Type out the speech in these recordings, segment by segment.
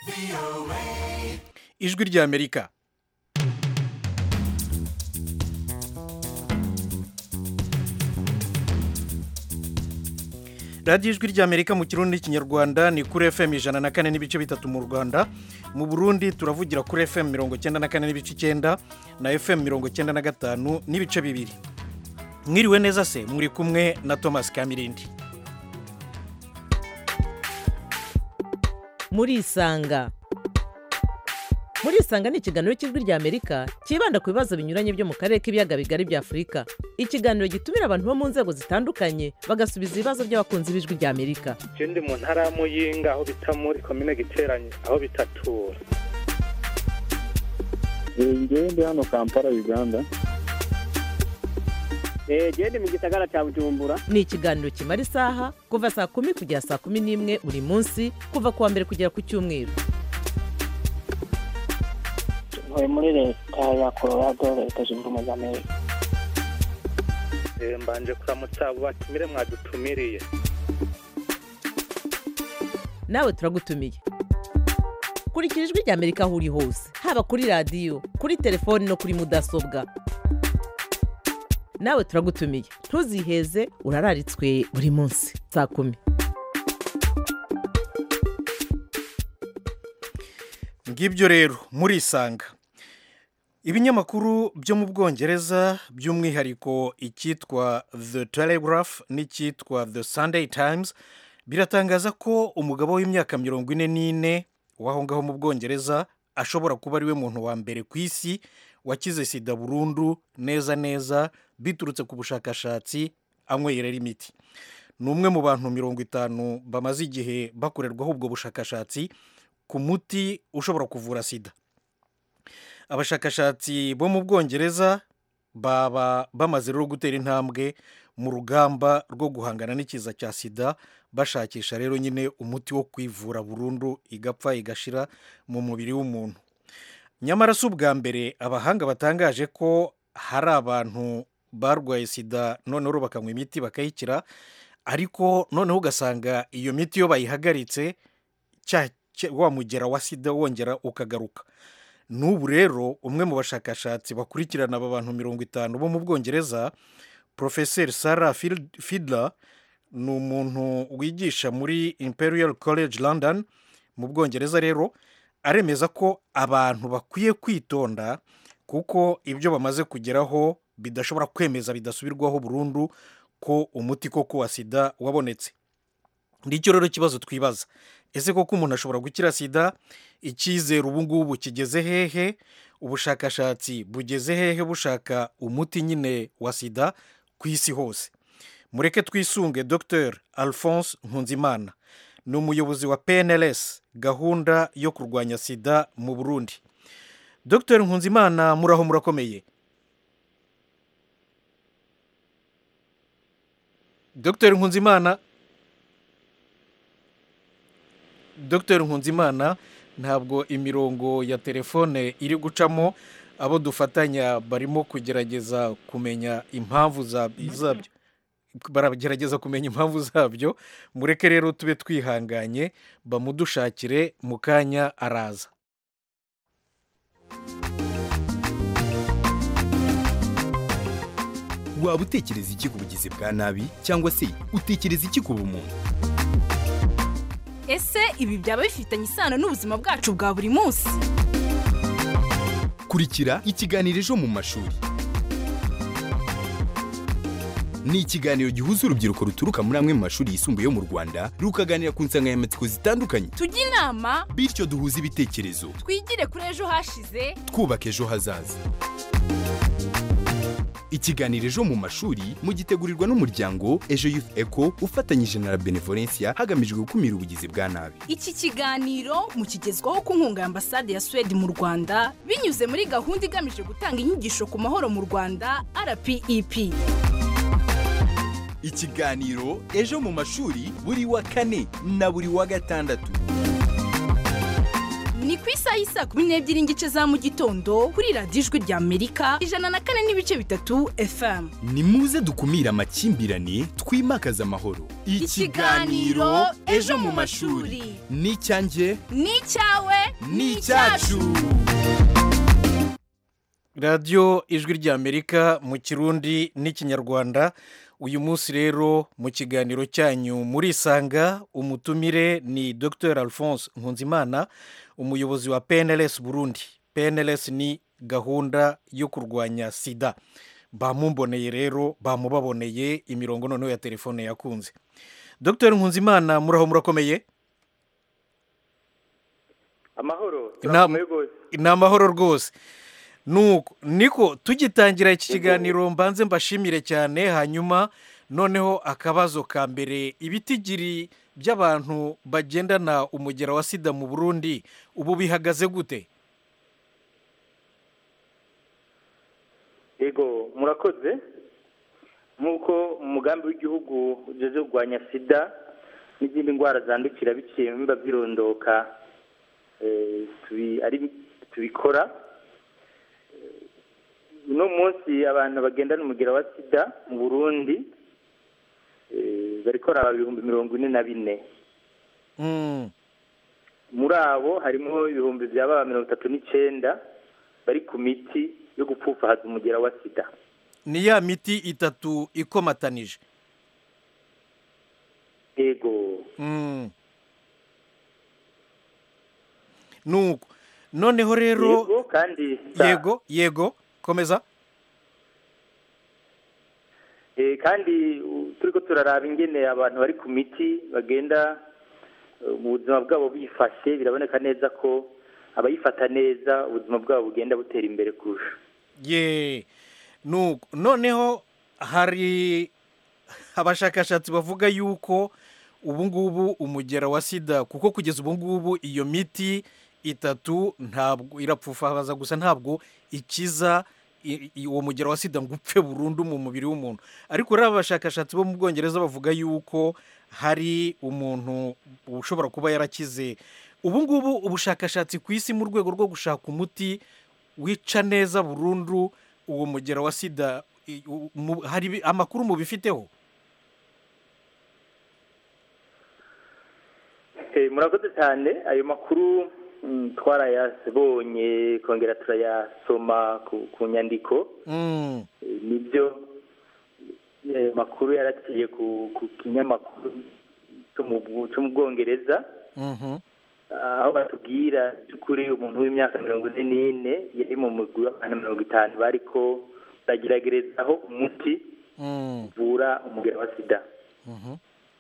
ijwi ry'amerika radiyo ijwi ry'amerika mu kirundi n'ikinyarwanda ni kuri fm ijana na kane n'ibice bitatu mu rwanda mu burundi turavugira kuri fm mirongo icyenda na kane n'ibice icyenda na fm mirongo icyenda na gatanu n'ibice bibiri mwiriwe neza se muri kumwe na thomas kamirindi murisanga murisanga ni ikiganiro cy'ijwi ry'amerika cyibanda ku bibazo binyuranye byo mu karere k'ibiyaga bigari bya afurika ikiganiro gitumira abantu bo mu nzego zitandukanye bagasubiza ibibazo by'abakunzi b'ijwi ry'amerika je ndi mu ntara ya muyinga aho bita muri komine giteranye aho bitatura ngewe ndi hano kampala uganda genda mu gisagara cya bujumbura ni ikiganiro kimara isaha kuva saa kumi kugera saa kumi n'imwe buri munsi kuva ku wa mbere kugera ku cyumweru ntuye muri leta ya colorado leta zunze ubumwe za amerika Eh, mbanje kuramutsa abo batumire mwadutumiriye nawe turagutumiye kurikira ijwi ry'amerika aho uri hose haba kuri radiyo kuri telefoni no kuri mudasobwa nawe turagutumiye ntuziheze urararitswe buri munsi saa kumi ngibyo rero murisanga ibinyamakuru byo mu bwongereza by'umwihariko icyitwa the telegraph n'icyitwa the sunday times biratangaza ko umugabo w'imyaka mirongo ine n'ine w'aho ngaho mu bwongereza ashobora kuba ari we muntu wa mbere ku isi wakize sida burundu neza neza biturutse ku bushakashatsi anywera imiti ni umwe mu bantu mirongo itanu bamaze igihe bakorerwaho ubwo bushakashatsi ku muti ushobora kuvura sida abashakashatsi bo mu bwongereza baba bamaze rero gutera intambwe mu rugamba rwo guhangana n'ikiza cya sida bashakisha rero nyine umuti wo kwivura burundu igapfa igashira mu mubiri w'umuntu nyamara si ubwa mbere abahanga batangaje ko hari abantu barwaye sida noneho bakanywa imiti bakayikira ariko noneho ugasanga iyo miti iyo bayihagaritse cya cya- wa mugera wa sida wongera ukagaruka n'ubu rero umwe mu bashakashatsi bakurikirana aba bantu mirongo itanu bo mu bwongereza porofeseri sara fidla ni umuntu wigisha muri imperial college london mu bwongereza rero aremeza ko abantu bakwiye kwitonda kuko ibyo bamaze kugeraho bidashobora kwemeza bidasubirwaho burundu ko umuti koko wa sida wabonetse nicyo rero ikibazo twibaza ese koko umuntu ashobora gukira sida icyizere ubu ngubu kigeze hehe ubushakashatsi bugeze hehe bushaka umuti nyine wa sida ku isi hose mureke twisunge dr alphonse nkunzimana ni umuyobozi wa pnls gahunda yo kurwanya sida mu burundi dr nkunzimana muraho murakomeye dr nkunzimana dr nkunzimana ntabwo imirongo ya telefone iri gucamo abo dufatanya barimo kugerageza kumenya impamvu za- zabyo baragerageza kumenya impamvu zabyo mureke rero tube twihanganye bamudushakire mu kanya araza waba utekereza iki ku bugizi bwa nabi cyangwa se utekereza iki ku bumuntu ese ibi byaba bifitanye isano n'ubuzima bwacu bwa buri munsi kurikira ikiganiro ejo mu mashuri ni ikiganiro gihuza urubyiruko ruturuka muri amwe mu mashuri yisumbuye yo mu rwanda rukaganira ku nsanganyamatsiko zitandukanye tujye inama bityo duhuze ibitekerezo twigire kuri ejo hashize twubaka ejo hazaza ikiganiro ejo mu mashuri mugitegurirwa n'umuryango ejo youth eco ufatanyije na la benevolencia hagamijwe gukumira ubugizi bwa nabi iki kiganiro mukigezwaho ku nkunga ya ambasade ya suwede mu rwanda binyuze muri gahunda igamije gutanga inyigisho ku mahoro mu rwanda rpep ikiganiro ejo mu mashuri buri wa kane na buri wa gatandatu ni ku isaha y'isaa kumi n'ebyiri n'igice za mu gitondo kuri radiyo ijwi rya amerika ijana na kane n'ibice bitatu fm ni muze dukumire amakimbirane twimakaze amahoro Ikiganiro Ejo mu mashuri. ni icyanjye ni icyawe ni icyacu radiyo ijwi ry'amerika mu kirundi n'ikinyarwanda uyu munsi rero mu kiganiro cyanyu murisanga umutumire ni dr alphonse nkunzimana umuyobozi wa pnls burundi pnls ni gahunda yo kurwanya sida bamumboneye rero bamubaboneye imirongo noneho ya telefone yakunze dr nkunzimana muraho murakomeye amahoro Inama- turakomeye rwose ni amahoro rwose nuko niko tugitangira iki kiganiro mbanze mbashimire cyane hanyuma noneho akabazo ka mbere ibitigiri by'abantu bagendana umugera wa sida mu burundi ubu bihagaze gute yego murakoze nk'uko umugambi w'igihugu ujeze kurwanya sida n'izindi ndwara zandukira biciye mu bimba by'irondoka eh, tubi- ari- tubikora Eh, uno munsi abantu bagendana umugera wa sida mu burundi eh, bariko raba ibihumbi mirongo ine na bine Mm, muri abo harimo ibihumbi bya baba mirongo itatu n'icyenda bari ku miti yo gupfufahaza umugera wa sida ni ya miti itatu ikomatanije yego Mm. nuko noneho rero yego kandi sa- yego yego komeza eh, kandi u- turiko turaraba ingene abantu bari ku miti bagenda eh, mu buzima bwabo bifashe biraboneka neza ko abayifata neza ubuzima bwabo bugenda butera imbere kurusha ye nuko noneho hari abashakashatsi bavuga yuko ubu ngubu umugera wa sida kuko kugeza ubu ngubu iyo miti itatu ntabwo irapfufahaza gusa ntabwo ikiza i- i- uwo mugera wa sida ngo upfe burundu mu mubiri w'umuntu ariko rero abashakashatsi bo mu bwongereza bavuga yuko hari umuntu ushobora kuba yarakize ubu ngubu ubushakashatsi ku isi mu rwego rwo gushaka umuti wica neza burundu uwo mugera wa sida i- u- mu- hari ibi- amakuru mubifiteho Eh, murakoze cyane ayo makuru mm, twarayabonye kongera turayasoma ku, ku nyandiko Mm, Eh, nibyo eh, makuru yaraciye ku, ku kinyamakuru cyo mu Bwu- cyo mu bwongereza mhm, aho batubwira by'ukuri umuntu w'imyaka mirongo ine n'ine yari mu mugwi w'abantu mirongo itanu bariko bageragerezaho umuti mm, uvura umugera wa sida mhm,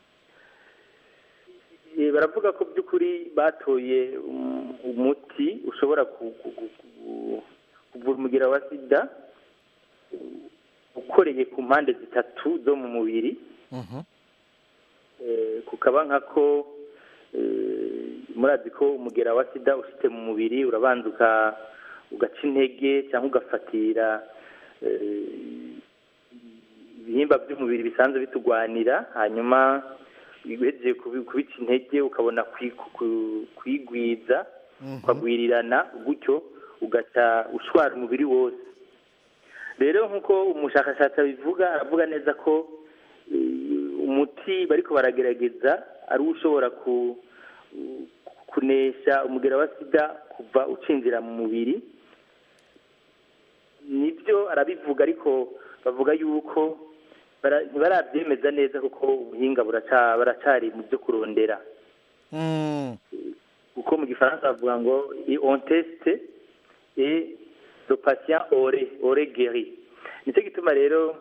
Eh, baravuga ko by'ukuri batoye um, umuti ushobora ku- ku- ku- ku- kuvura umugera wa sida uh, ukoreye ku mpande zitatu zo mu mubiri mhm, Eh, kukaba nkako eh, murazi ko umugera wa sida ushitse mu mubiri urabanza uka- ugaca intege cyangwa ugafatira eh, ibihimba by'umubiri bisanzwe bitugwanira hanyuma uhejeje kubi- kubica intege ukabona kwi- ku- kwigwiza mhm. ukagwirirana gutyo ugaca ushwara umubiri wose rero nk'uko umushakashatsi abivuga aravuga neza ko eh, umuti bariko baragerageza ari wo ushobora ku kunesha umugera wa sida kuva ucinjira mu mubiri nibyo arabivuga ariko bavuga yuko bara- ntibarabyemeza neza kuko ubuhinga buraca- baracari mu byo kurondera Mm, kuko mu gifaransa bavuga ngo i on teste et le patient ore ore guéri nicyo gituma rero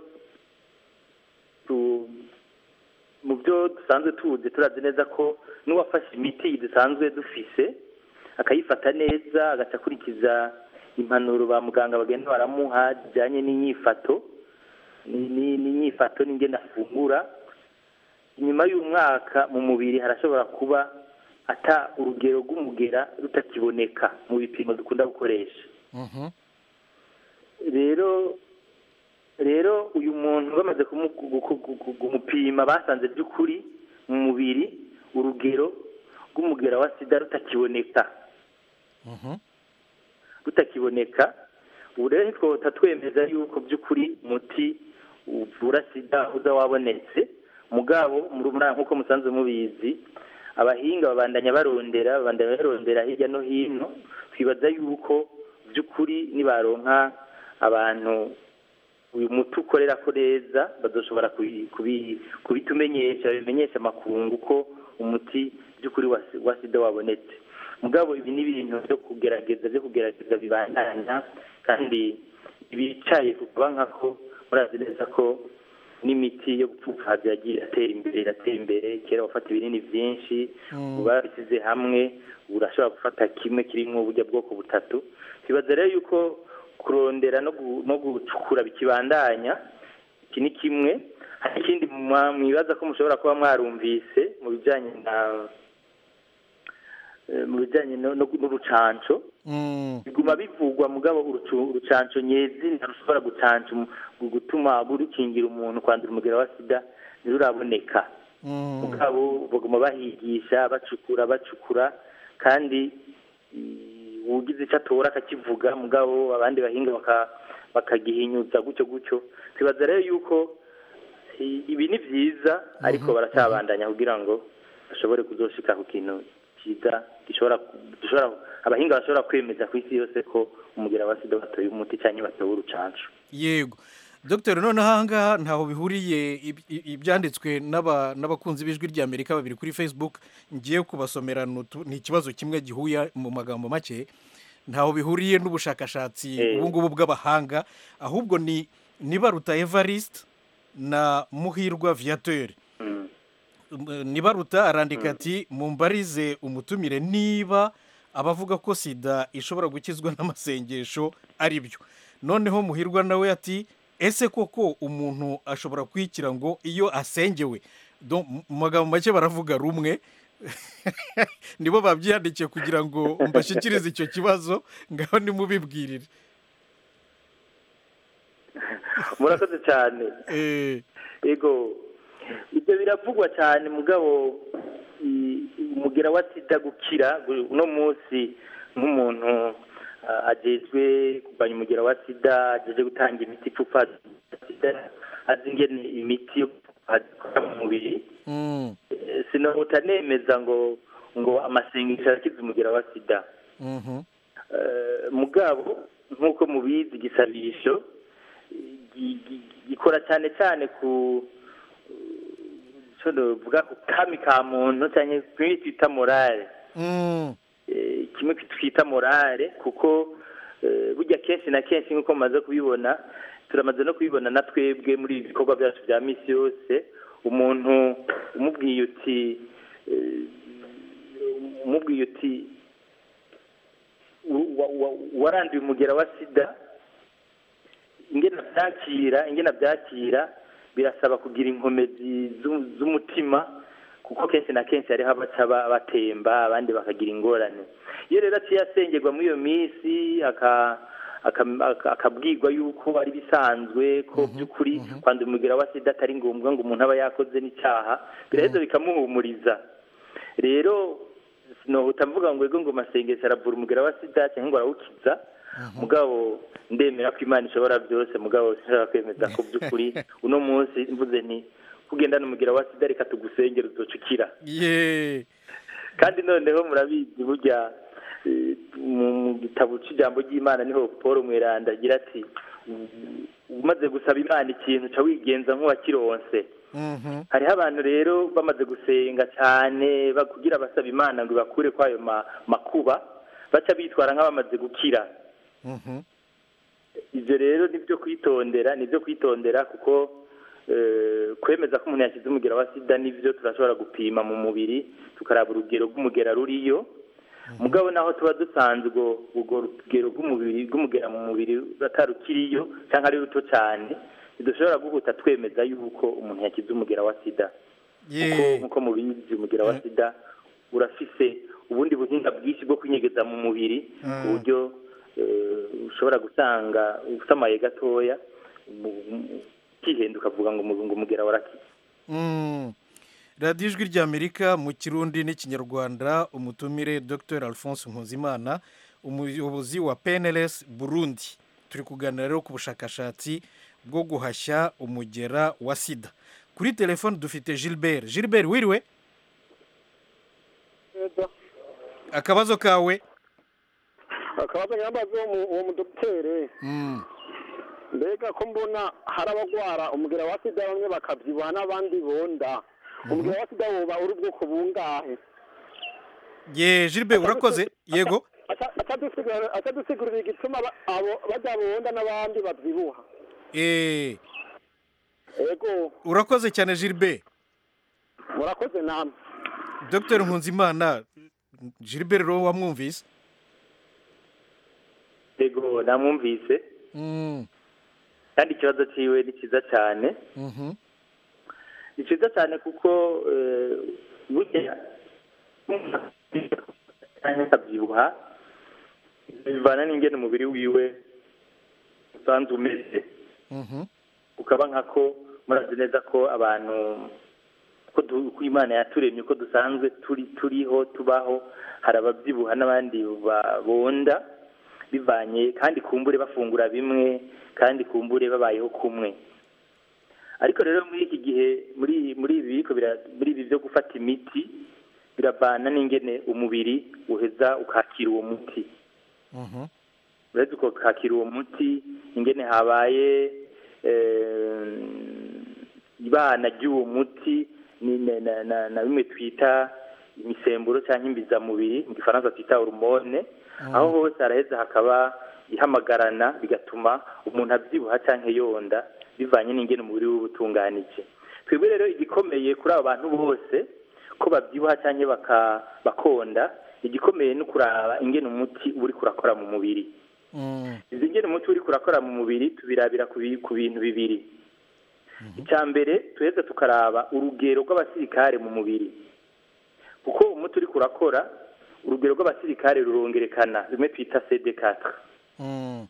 tu- mu byo dusanzwe tuzi turazi neza ko n'uwafashe imiti dusanzwe dufise akayifata neza agaca akurikiza impanuro ba muganga bagenda baramuha zijyanye n'inyifato ni- ni- n'inyifato n'ingene afungura inyuma y'umwaka mu mubiri harashobora kuba ata urugero rw'umugera rutakiboneka mu bipimo dukunda gukoresha mhm, rero rero uyu muntu bamaze kumu- gu- gu- gu- gu- kumupima basanze by'ukuri mu mubiri urugero rw'umugera wa sida rutakiboneka Mhm. rutakiboneka ubu rero ntitwota twemeza yuko by'ukuri umuti uvura sida uza wabonetse mugabo muri muri nk'uko musanzwe mubizi abahinga babandanya barondera babandanya barondera hirya no hino twibaza yuko by'ukuri nibaronka abantu uyu muti ukorera ko neza bazoshobora kubi- kubi- kubitumenyesha bimenyesha amakungu ko umuti by'ukuri wa si- wa sida wabonetse mugabo ibi ni ibintu byo kugerageza byo kugerageza bibandanya kandi bicaye kuba nkako murazi neza ko n'imiti yo gupfupfaza yagiye iratera imbere iratera imbere kera wafata ibinini byinshi ubu babishyize hamwe ubu urashobora gufata kimwe kirimo uburyo bwoko butatu twibaza rero yuko kurondera no gu- no gucukura bikibandanya iki ni kimwe hari ikindi mwa- mwibaza ko mushobora kuba mwarumvise mu bijyanye na eh, mu bijyanye no- no- n'urucanco Mm. biguma bivugwa mugabo urucu- urucanco nyezi ntirushobora gucanca umu- gu- gutuma rukingira umuntu kwandura umugera wa sida ntiruraboneka Mm. mugabo baguma bahigisha bacukura bacukura kandi i- uwugize icyo atora akakivuga mugabo abandi bahinga baka- bakagihinyuza gutyo gutyo twibaza rero yuko i- ibi ni byiza ariko baracyabandanya kugira ngo bashobore kuzoshika ku kintu cyiza gishobora gishobora abahinga bashobora kwemeza ku isi yose ko umugera wa sida batoye umuti cyangwa batowe urucanco yego dogiteri noneho ahangaha ntaho bihuriye ib- i- ibyanditswe n'aba- n'abakunzi b'ijwi ry'amerika babiri kuri facebook ngiye kubasomera ni utu- ni ikibazo kimwe gihuye mu magambo make ntaho bihuriye n'ubushakashatsi Eh. ubu ngubu bw'abahanga ahubwo ni nibaruta evariste na muhirwa viateur Mm. nibaruta arandika ati mumbarize umutumire niba abavuga ko sida ishobora gukizwa n'amasengesho ari byo noneho muhirwa nawe ati ese koko umuntu ashobora kwikira ngo iyo asengewe Do- mu magambo make baravuga rumwe nibo babyiyandikiye kugira ngo mbashyikirize icyo kibazo ngaho nimubibwirire murakoze cyane Eh, ego ibyo biravugwa cyane mugabo i- umugera wa sida gukira gu- uno munsi nk'umuntu ah, ajejwe kurwanya umugera wa sida ajeje gutanga imiti ipfupa sida azi ingene imiti yo gupfupa ikora mu mubiri mm, Eh, sinohuta nemeza ngo ngo amasengesho arakiza umugera wa sida mhm, Eh, mugabo nk'uko mubizi igisabisho gi- gi- gikora cyane cyane ku cyo novuga ku kami ka muntu cyangwa kimwe twita morale mm, Eh, kimwe twita morale kuko eh, burya kenshi na kenshi nk'uko mumaze kubibona turamaze no kubibona na twebwe muri ibi bikorwa byacu bya misi yose umuntu umubwiye uti eh, umubwiye uti wa- wa- waranduye umugera wa sida ingena byakira ingena byakira birasaba kugira inkomezi z'u- z'umutima kuko kenshi na kenshi hariho abaca ba- batemba abandi bakagira ingorane iyo rero aciye asengerwa muri iyo minsi aka- aka- aka- akabwirwa yuko ari bisanzwe ko by'ukuri kwandura umugera wa sida atari ngombwa ngo umuntu aba yakoze n'icyaha biraheza bikamuhumuriza rero sinohuta mvuga ngo ego ngo masengesho aravura umugera wa sida cyangwa ngo arawukiza mugabo ndemera ko imana ishobora byose mugabo sinshobora kwemeza ko by'ukuri uno munsi mvuze nti kugendana umugera wa sida reka tugusengere uzoca ukira ye kandi noneho murabizi burya eh, mu mu gitabo cy'ijambo ry'imana niho paul mweranda agira ati "U- umaze gusaba imana ikintu uca wigenza nk'uwakironse mhm, hariho abantu rero bamaze gusenga cyane ba- kugira basaba imana ngo ibakure kwayo ma- makuba baca bitwara nk'abamaze gukira mhm. ibyo rero ni byo kwitondera ni byo kwitondera kuko eh, kwemeza ko umuntu yashyize umugera wa sida nibyo turashobora gupima mu mubiri tukaraba urugero rw'umugera ruriyo mugabo naho tuba dusanzwe urwo rugero rw'umubiri rw'umugera mu mubiri atarukiriyo cyangwa ari ruto cyane ntidushobora guhuta twemeza yuko umuntu yakize umugera wa sida kuko ye nk'uko mubizi umugera wa Eh. sida urafise ubundi buhinga bwinshi bwo kwinyegeza mu mubiri ku Mm. buryo eh, ushobora gusanga usamaye gatoya mu- mu- ukihenda ukavuga ngo umu- ngo umugera warakize Mm. radiyo ijwi ry'amerika mu kirundi n'ikinyarwanda umutumire dr alphonse nkuzimana umuyobozi wa pnls burundi turi kuganira rero ku bushakashatsi bwo guhashya umugera wa sida kuri telefone dufite gilbert gilbert wiriwe akabazo kawe akabazo nyambaza uwo mudogiteri Mm, mbega ko mbona hari abagwara umugera wa sida bamwe bakabyibuha n'abandi bonda umugera wa sida woba uri ubwoko bungahe ye gilbert urakoze yego Aca- acadusigurira acadusigurira igituma aba- abo bajya bonda n'abandi babyibuha Eh, ego urakoze cyane gilbert murakoze namwe dr nkunzimana gilbert rero wamwumvise yego namwumvise Mm, kandi ikibazo cyiwe ni cyiza cyane mhm. ni cyiza cyane kuko eh, burya cyangwa akabyibuha bivana n'ingene umubiri wiwe usanzwe umeze Mhm. ukaba nkako murazi neza ko abantu ko du- ko imana yaturemye ko dusanzwe turi turiho tubaho hari ababyibuha n'abandi ba- bonda bivanye kandi kumbure bafungura bimwe kandi kumbure babayeho kumwe ariko rero muri iki gihe muri muri ibi biriko bira- muri ibi byo gufata imiti biravana n'ingene umubiri uheza ukakira uwo muti Mhm. uretse uko kakira uwo muti ingene habaye eh, ibana ry'uwo muti ni na, na, na, na bimwe twita imisemburo cyangwa imbizamubiri mu gifaransa twita hormone aho hose haraheza hakaba ihamagarana bigatuma umuntu abyibuha cyangwa yonda bivanye n'ingene umubiri we uba utunganije twebwe rero igikomeye kuri abo bantu bose ko babyibuha cyangwa baka- bakonda igikomeye ni ukuraba ingene umuti uba uri kurakora mu mubiri Mm, izi ngene umuti uri kurakora mu mubiri tubirabira ku bi- ku bintu bibiri icya mbere tuheze tukaraba urugero rw'abasirikare mu mubiri kuko umuti uri kurakora urugero rw'abasirikare rurongerekana rimwe twita cd4 mm,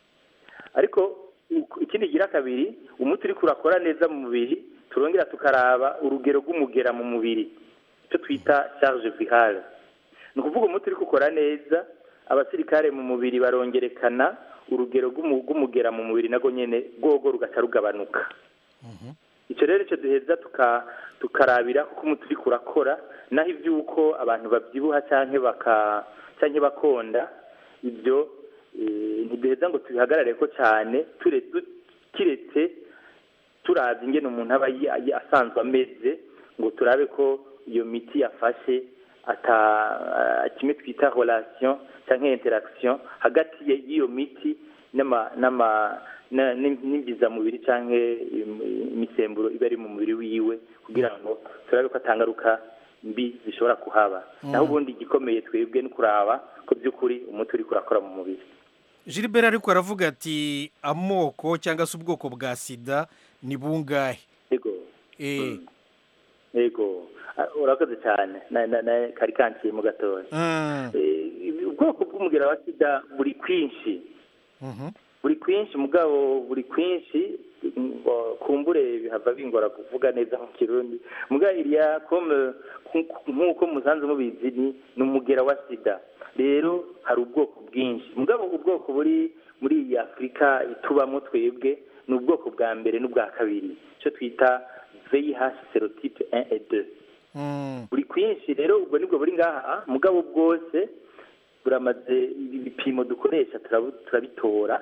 ariko u- ikindi gira kabiri umuti uri kurakora neza mu mubiri turongera tukaraba urugero rw'umugera mu mubiri icyo twita charge virale ni ukuvuga umuti uri gukora neza abasirikare mu mubiri barongerekana urugero rw'umu- rw'umugera mu mubiri nago nyene rwogo rugaca rugabanuka icyo rero icyo duheza tuka- tukarabira kuko umuti uri kurakora naho iby'uko abantu babyibuha cyangwa baka cyangwa bakonda ibyo eh, ntiduheza ngo tubihagarare ko cyane ture- du- kiretse turazi ingene umuntu aba yi- yi- asanzwe ameze ngo turabe ko iyo miti yafashe ata ah, kimwe twita relation cyangwa interaction hagati ye- y'iyo miti n'ama n'ama na- n'im- n'imbizamubiri cyangwa im- imisemburo iba ari mu mubiri wiwe kugira ngo turabe ko atangaruka mbi zishobora kuhaba naho ubundi igikomeye twebwe ni kuraba ko by'ukuri umuti uri kurakora mu mubiri gilbert ariko aravuga ati amoko cyangwa se ubwoko bwa sida ni bungahe yego Eh, yego Ah, urakoze cyane na na na kari kanciye mu gatoya mm, Eh, ibi- ubwoko bw'umugera wa sida buri kwinshi mhm. buri kwinshi mugabo buri kwinshi ngo kumbure bihava bingora kuvuga neza mu kirundi mugabo iriya comme nku- nk'uko musanze mubizi ni ni umugera wa sida rero hari ubwoko bwinshi mugabo ubwoko buri muri iyi afurika tubamo twebwe ni ubwoko bwa mbere n'ubwa kabiri icyo twita vih serotype 1 et 2 Mm, buri kwinshi rero ubwo nibwo buri ngaha mugabo bwose buramaze ibipimo dukoresha turabu- turabitora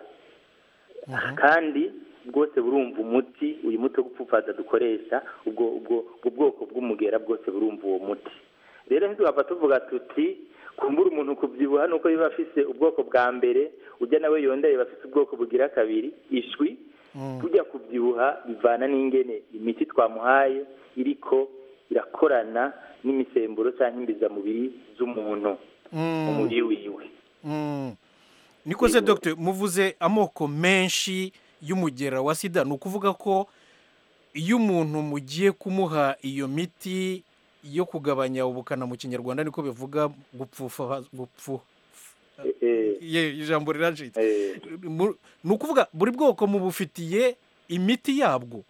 kandi bwose burumva umuti uyu muti wo gupfupfaza dukoresha ubwo ubwo ubwo bwoko bw'umugera bwose burumva uwo muti rero ntitugapfa tuvuga tuti kumbura umuntu kubyibuha nuko biba afise ubwoko bwa mbere ujya nawe yondaye bafite ubwoko bugira kabiri ishwi tujya kubyibuha bivana n'ingene imiti twamuhaye iriko irakorana n'imisemburo cyangwa imbizamubiri z'umuntu mu mubiri wiwe mm. niko se dogiteri muvuze amoko menshi y'umugera wa sida ni ukuvuga ko iyo umuntu mugiye kumuha iyo miti yo kugabanya ubukana mu kinyarwanda niko bivuga gupfufa gupfu Eh, ye ijambo riracitse eh, Mu- ni ukuvuga buri bwoko mubufitiye imiti yabwo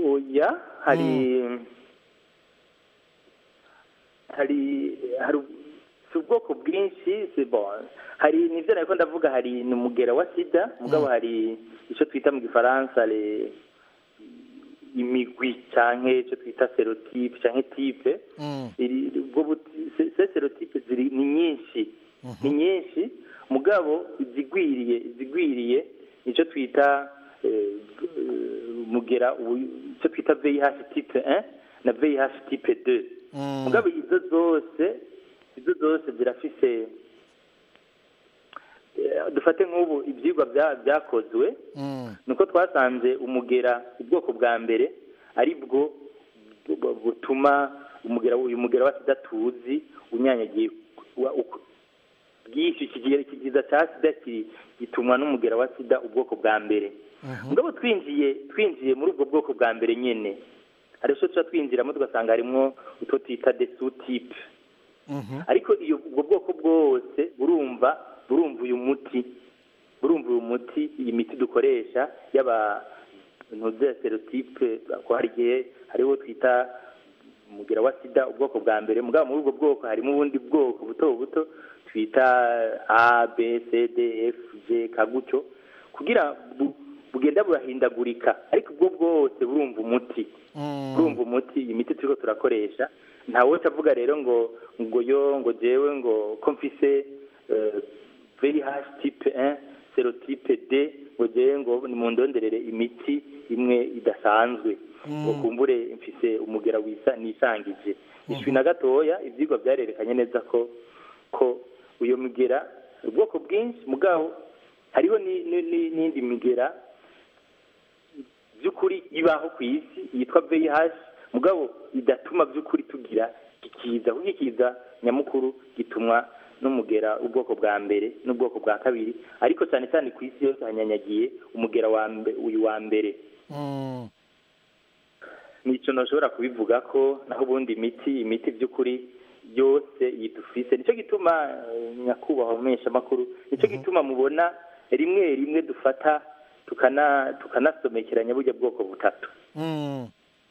oya hari hari hari si ubwoko bwinshi si bon hari nivyo nariko ndavuga hari ni umugera wa sida mugabo hari ico twita mu gifaransa le imigwi canke ico twita serotype canke type Mm. iri ubwo buti- se- se serotype ziri ni nyinshi ni nyinshi mugabo izigwiriye izigwiriye nico twita eh, eh, mugera uyu- ico twita VIH type 1 na VIH type 2 Mm. mugabo izo zose izo zose zirafise eh, dufate nk'ubu ibyigwa bya- byakozwe Mm. nuko twasanze umugera ubwoko bwa mbere ari bwo bu- bu- butuma umugera uyu mugera wa sida tuzi unyanyagiye wa- uku- bwinshi iki kigira- iki kiza cya sida kiri gitumwa n'umugera wa sida ubwoko bwa mbere mugabo twinjiye twinjiye muri ubwo bwoko bwa mbere nyene hari ico tuca twinjiramo tugasanga harimwo utwo twita desutipe Mhm. ariko iyo ubwo bwoko bwose burumva burumva uyu muti burumva uyu muti iyi miti dukoresha y'aba ntuze serotype ko hari igihe hariho twita umugera wa sida ubwoko bwa mbere mugabo muri ubwo bwoko harimo ubundi bwoko buto buto twita a b c d f g kagutyo kugira bu- bugenda burahindagurika ariko ubwo bwose burumva umuti Mm. urumva umuti iyi miti turiko turakoresha ntawe avuga rero ngo ngo yo ngo jewe ngo ko mfise eh, VIH type 1 serotype D ngo jewe ngo nimundonderere imiti imwe idasanzwe ngo kumbure mfise umugera wisa nisangije ishwi na gatoya ivyigwa vyarerekanye neza ko ko uyo migera ubwoko bwinshi mugabo hariho ni- ni- ni- n'indi migera by'ukuri ibaho ku isi yitwa VIH mugabo idatuma by'ukuri tugira ikiza kuko ikiza nyamukuru gitumwa n'umugera ubwoko bwa mbere n'ubwoko bwa kabiri ariko cyane cyane ku isi yose hanyanyagiye umugera wa mbe, uyu wa mbere Mm. nico nashobora kubivuga ko naho ubundi imiti imiti by'ukuri yose yidufise nicyo gituma eh, nyakubahwa mumenyesha makuru nicyo gituma mubona rimwe rimwe dufata tukana tukanasomekeranya burya bwoko butatu Mm.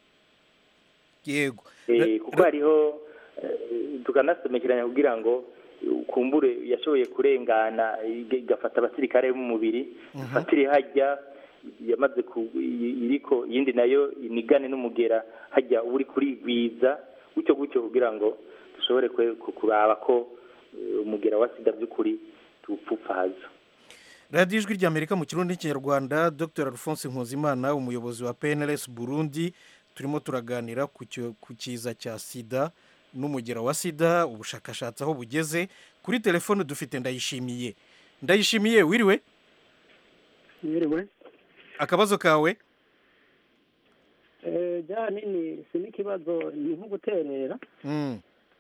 yego Eh, kuko hariho eh, tukanasomekeranya kugira ngo ukumbure yashoboye kurengana iga- igafata abasirikare b'umubiri ifatire hajya yamaze ku i- iriko iyindi nayo inigane n'umugera hajya uba uri kurigwiza gutyo gutyo kugira ngo dushobore kwe- ku- kuraba ko eh, umugera wa sida by'ukuri tuwupfupfaza radiyo ijwi ry'amerika mu kirundi n'ikinyarwanda dr alphonse nkuzimana umuyobozi wa pnrs burundi turimo turaganira ku cyo- ku kiza cya sida n'umugera wa sida ubushakashatsi aho bugeze kuri telefone dufite ndayishimiye ndayishimiye wiriwe Yiriwe. akabazo kawe Eh, ja nini si n'ikibazo ni nko guterera Mm.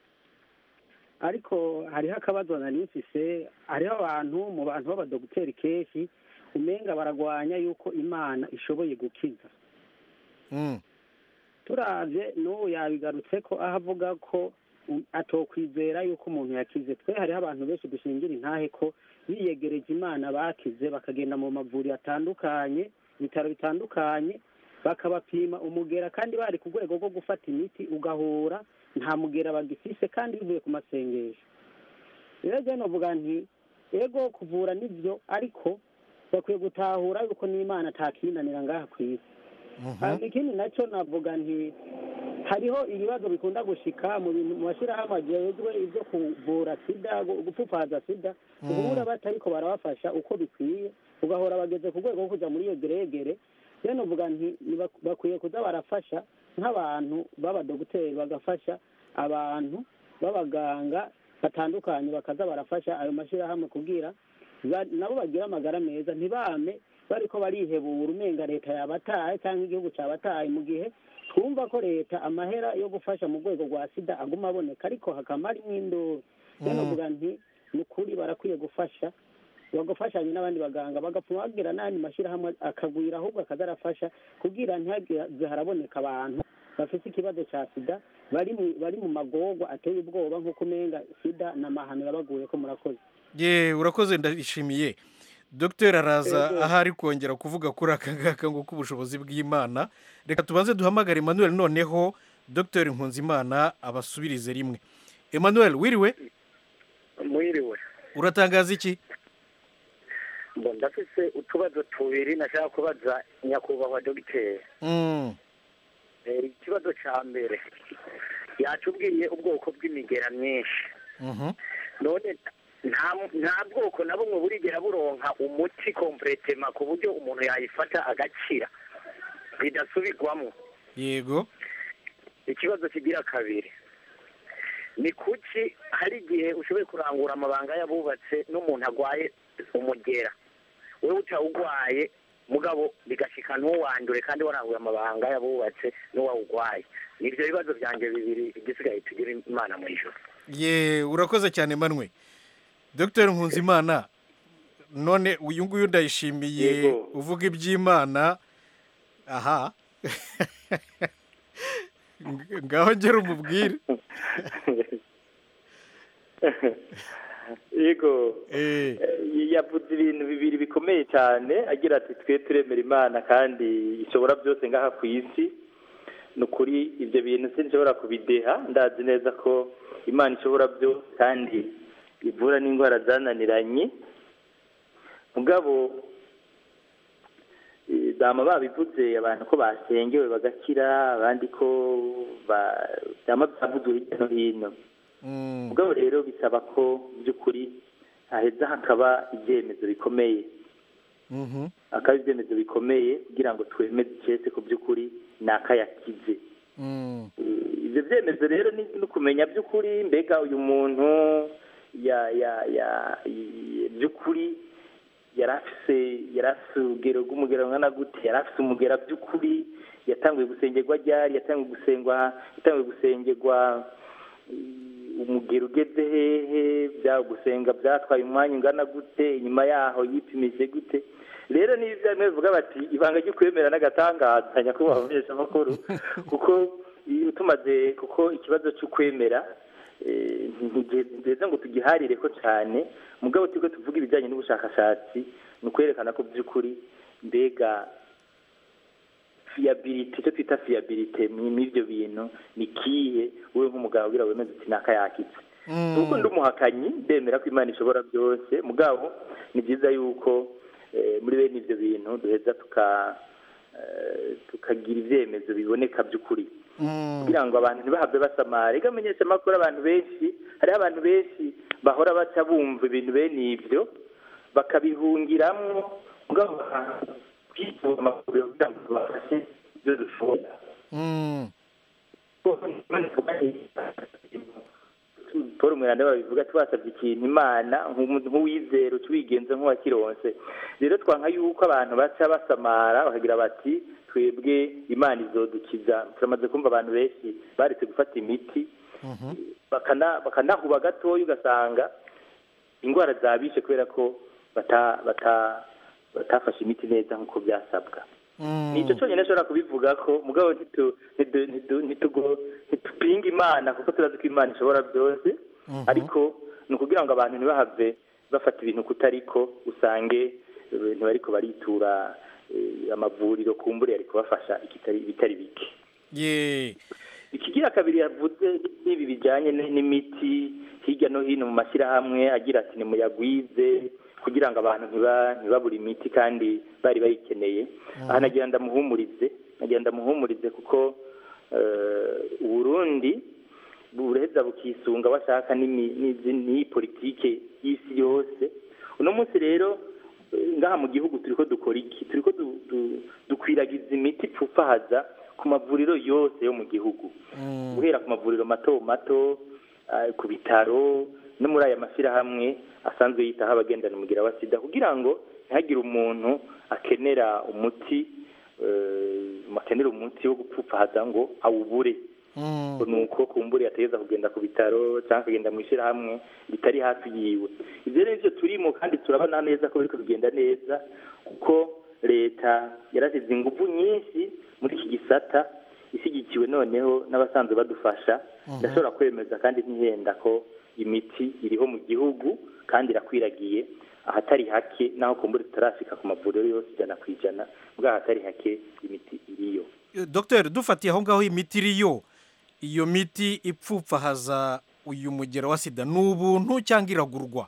ariko hariho akabazo nari mfise hariho abantu mu bantu b'abadogiteri kenshi umenga baragwanya yuko imana ishoboye gukiza Mm. turavye n'ubu yabigarutse ko aho avuga ko um, atokwizera yuko umuntu yakize twe hariho abantu benshi dushingira intahe ko biyegereje imana bakize bakagenda mu mavuriro atandukanye ibitaro bitandukanye bakabapima umugera kandi bari ku rwego rwo gufata imiti ugahura nta mugera bagifise kandi bivuye ku masengesho rero jya novuga nti ego kuvura nibyo ariko bakwiye gutahura yuko n'imana atakinanira ngaha ku isi hanyuma ikindi nacyo navuga nti hariho ibibazo bikunda gushika mu bintu mu mashyirahamwe agejwe ibyo kuvura sida gu- gupfupfaza sida uhura batariko barabafasha uko bikwiye ugahora bageze ku rwego rwo kuja muri iyo geregere rero novuga nti ni bak- bakwiye kuza barafasha nk'abantu b'abadogiteri bagafasha abantu b'abaganga batandukanye bakaza barafasha ayo mashyirahamwe kugira ba- nabo bagira amagara meza ntibame bariko barihebura umenga leta yabataye cyangwa igihugu cyabataye mu gihe twumva ko leta amahera yo gufasha mu rwego rwa sida aguma aboneka ariko hakaba harimo induru rero novuga nti ni ukuri barakwiye gufasha bagafashanya n'abandi baganga bagapfuma bagira n'andi mashyirahamwe akagwira ahubwo akaza arafasha kugira ntihaze haraboneka abantu bafite ikibazo cya sida bari mu bari mu magorwa ateye ubwoba nk'uko umenga sida n'amahano yabaguye ko murakoze ye urakoze ndashimiye dr araza Yego. aho ari kongera kuvuga kuri aka ngaka ngo k'ubushobozi bw'imana reka tubanze duhamagare emmanuel noneho dr nkunzimana abasubirize rimwe emmanuel wiriwe mwiriwe uratangaza iki ngo ndafise utubazo tubiri nashaka kubaza nyakubahwa dogiteri Mm, Eh, ikibazo ca mbere yatubwiye ubwoko bw'imigera myinshi mhm. none nta nta bwoko na bumwe burigera buronka umuti kompletema ku buryo umuntu yayifata agakira bidasubirwamo yego ikibazo kigira kabiri ni kuki hari igihe ushoboye kurangura amabanga y'abubatse n'umuntu agwaye umugera wowe utawugwaye mugabo bigashika ntuwandure kandi waranguye amabanga y'abubatse n'uwawugwaye nibyo bibazo byanjye bibiri igisigaye tugira imana mu ijoro ye urakoze cyane manwe dr nkunzimana none uyu nguyu ndayishimiye Yego. uvuga iby'imana aha Ng- ngaho ngera umubwire yego Eh, Eh, yavuze ibintu bibiri bikomeye cyane agira ati twe turemera imana kandi ishobora byose ngaha ku isi ni ukuri ibyo bintu sinshobora kubideha ndazi neza ko imana ishobora byose kandi ivura n'indwara zananiranye mugabo eh, dama babivuze abantu ko basengewe bagakira abandi ko ba- byama byavuzwe hirya no hino mm, mugabo rero bisaba ko by'ukuri haheza hakaba ibyemezo bikomeye mhm. hakaba ibyemezo bikomeye kugira ngo twemeze icese ku by'ukuri ni akayakize Mm, Eh, ibyo byemezo rero ni no kumenya by'ukuri mbega uyu muntu ya ya ya i- by'ukuri yari afise yari afise urugero rw'umugera rungana gute yari afise umugera by'ukuri yatanguye gusengerwa ryari yatanguye gusengwa yatanguye gusengerwa eh, umugero ugeze hehe bya gusenga byatwaye umwanya ungana gute inyuma yaho yipimije gute rero niba ibyo bimwe bivuga bati ibanga ryo kwemera n'agatangaza nyakubahwa umuheshamakuru kuko iyo tumaze kuko ikibazo cyo kwemera eh, ntigeze ngo tugiharire ko cyane mugabo turiko tuvuga ibijyanye n'ubushakashatsi ni ukwerekana ko by'ukuri mbega fiyabilite icyo twita fiyabilite n'ibyo bintu ni kihe wowe nk'umugabo wira wemeze uti nakayakitse mm. kuko ndi umuhakanyi ndemera ko imana ishobora byose mugabo ni byiza yuko eh, muri bene ibyo bintu duheza tuka eh, tukagira ibyemezo biboneka by'ukuri Mm, kugira ngo abantu ntibahave basamara reka menyesha amakuru abantu benshi hariho abantu benshi bahora baca bumva ibintu bene ibyo bakabihungiramwo mugabo bakwitura amakuru kugira ngo tubafashe ibyo dushobora mm. paul umweranda babivuga twasabye ikintu imana nk'umuntu nk'uwizera utuwigenza nk'uwakironse rero twanka yuko abantu baca basamara bakagira bati twebwe imana izodukiza turamaze kumva abantu benshi baretse gufata imiti Mhm. bakana- bakanahuba gatoya ugasanga indwara zabishe kubera ko bata- bata- batafashe imiti neza nk'uko byasabwa Mm. nicyo cyonyine ashobora kubivuga ko mugabo ntitu- ntitu- ntitu- ntitugo- ntitupinga imana kuko turazi ko imana ishobora byose Mhm. ariko ni ukugira ngo abantu ntibahave bafata ibintu kutariko usange eh, ntibariko baritura eh, amavuriro kumbure ari kubafasha ikitari ibitari bike ye ikigira kabiri yavuze n'ibi bijyanye n- n'imiti hirya no hino mu mashyirahamwe agira ati nimuyagwize kugira ngo abantu ntiba- ntibabure imiti kandi bari bayikeneye aha nagira ndamuhumurize nagira ndamuhumurize kuko eh, uburundi buraheza bukisunga bashaka n'imi- n'izi- n'iyi politike y'isi yose uno munsi rero eh, ngaha mu gihugu turiko dukora iki turiko du- du- dukwiragiza imiti ipfufahaza ku mavuriro yose yo mu gihugu Mm. guhera ku mavuriro mato mato ah, ku bitaro no muri aya mashyirahamwe asanzwe yitaho abagendana umugira wa sida kugira ngo ntihagire umuntu akenera umuti eh, akenera umuti wo gupfupfahaza ngo awubure Mm. ni uko kumbura yategeza kugenda ku bitaro cyangwa akagenda mu ishyirahamwe ritari hafi yiwe ibyo rero nibyo turimo kandi turabona neza ko biriko bigenda neza kuko leta yarasize ingufu nyinshi muri iki gisata ishyigikiwe noneho n'abasanzwe badufasha ndashobora kwemeza kandi ntihenda ko imiti iriho mu gihugu kandi irakwiragiye ahatari hake naho kumbura tutarashika ku mavuriro yose ijana ku ijana bwa ahatari hake imiti iriyo dogiteri dufatiye aho ngaho imiti iriyo iyo miti ipfupfahaza uyu mugera wa sida ni ubuntu cyangwa iragurwa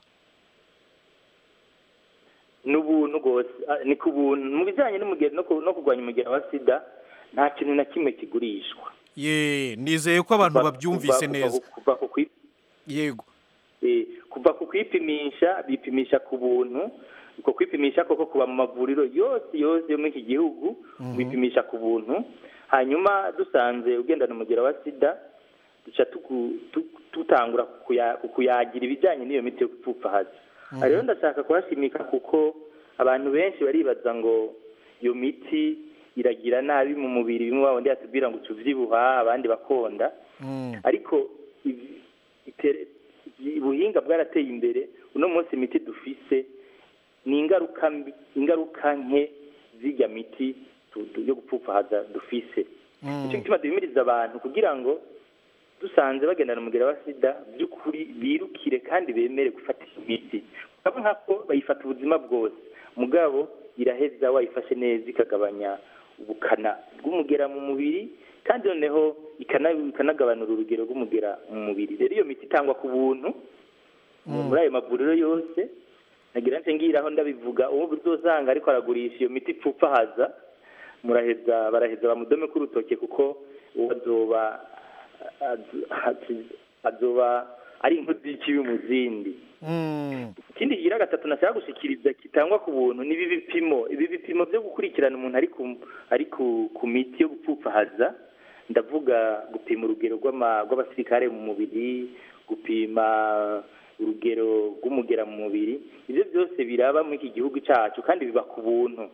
ni ubuntu rwose Ah, ni ku buntu mu bijyanye n'umugero no ku- no kurwanya umugera wa sida nta kintu na kimwe kigurishwa ye nizeye ko abantu Kuva- babyumvise kuva- neza kuva- kuva ku kwi- yego eh, kuva ku kwipimisha bipimisha ku buntu uko kwipimisha koko kuba mu mavuriro yose yose yo muri iki gihugu bipimisha ku buntu hanyuma dusanze ugendana umugera wa sida duca tuku- tu- tutangura kuya- kuyagira ibijyanye n'iyo miti yo gupfupfahaza aha rero ndashaka kuhashimika kuko abantu benshi baribaza ngo iyo miti iragira nabi mu mubiri bimwe babandi yatubwira ngo tuvyibuha abandi bakonda ariko ibi- itere- ibi- ubuhinga bwarateye imbere uno munsi imiti dufise ni ingaruka mbi ingaruka nke z'irya miti tu- tu- yo gupfupfahaza dufise icyo gituma duhimiriza abantu kugira ngo dusanze bagendana umugera wa sida by'ukuri birukire kandi bemere gufata iyi miti ukaba nk'ako bayifata ubuzima bwose mugabo iraheza wayifashe neza ikagabanya ubukana bw'umugera mu mubiri kandi noneho ikana- ikanagabanura urugero rw'umugera mu mubiri rero iyo miti itangwa ku buntu muri ayo mavuriro yose nagira nce ngiraho ndabivuga uwo uzosanga ariko aragurisha iyo miti ipfupfahaza muraheza baraheza bamudome k'urutoke kuko uwo azoba az- az- azoba ari inkozi y'ikibi mu zindi ikindi kigira gatatu nashaka gushikiriza kitangwa ku buntu ni ibi bipimo ibi bipimo byo gukurikirana umuntu ari ku ari ku, ku miti yo gupfupfahaza ndavuga gupima urugero rw'ama- rw'abasirikare mu mubiri gupima urugero rw'umugera mu mubiri ibyo byose biraba muri iki gihugu cyacu kandi biba ku buntu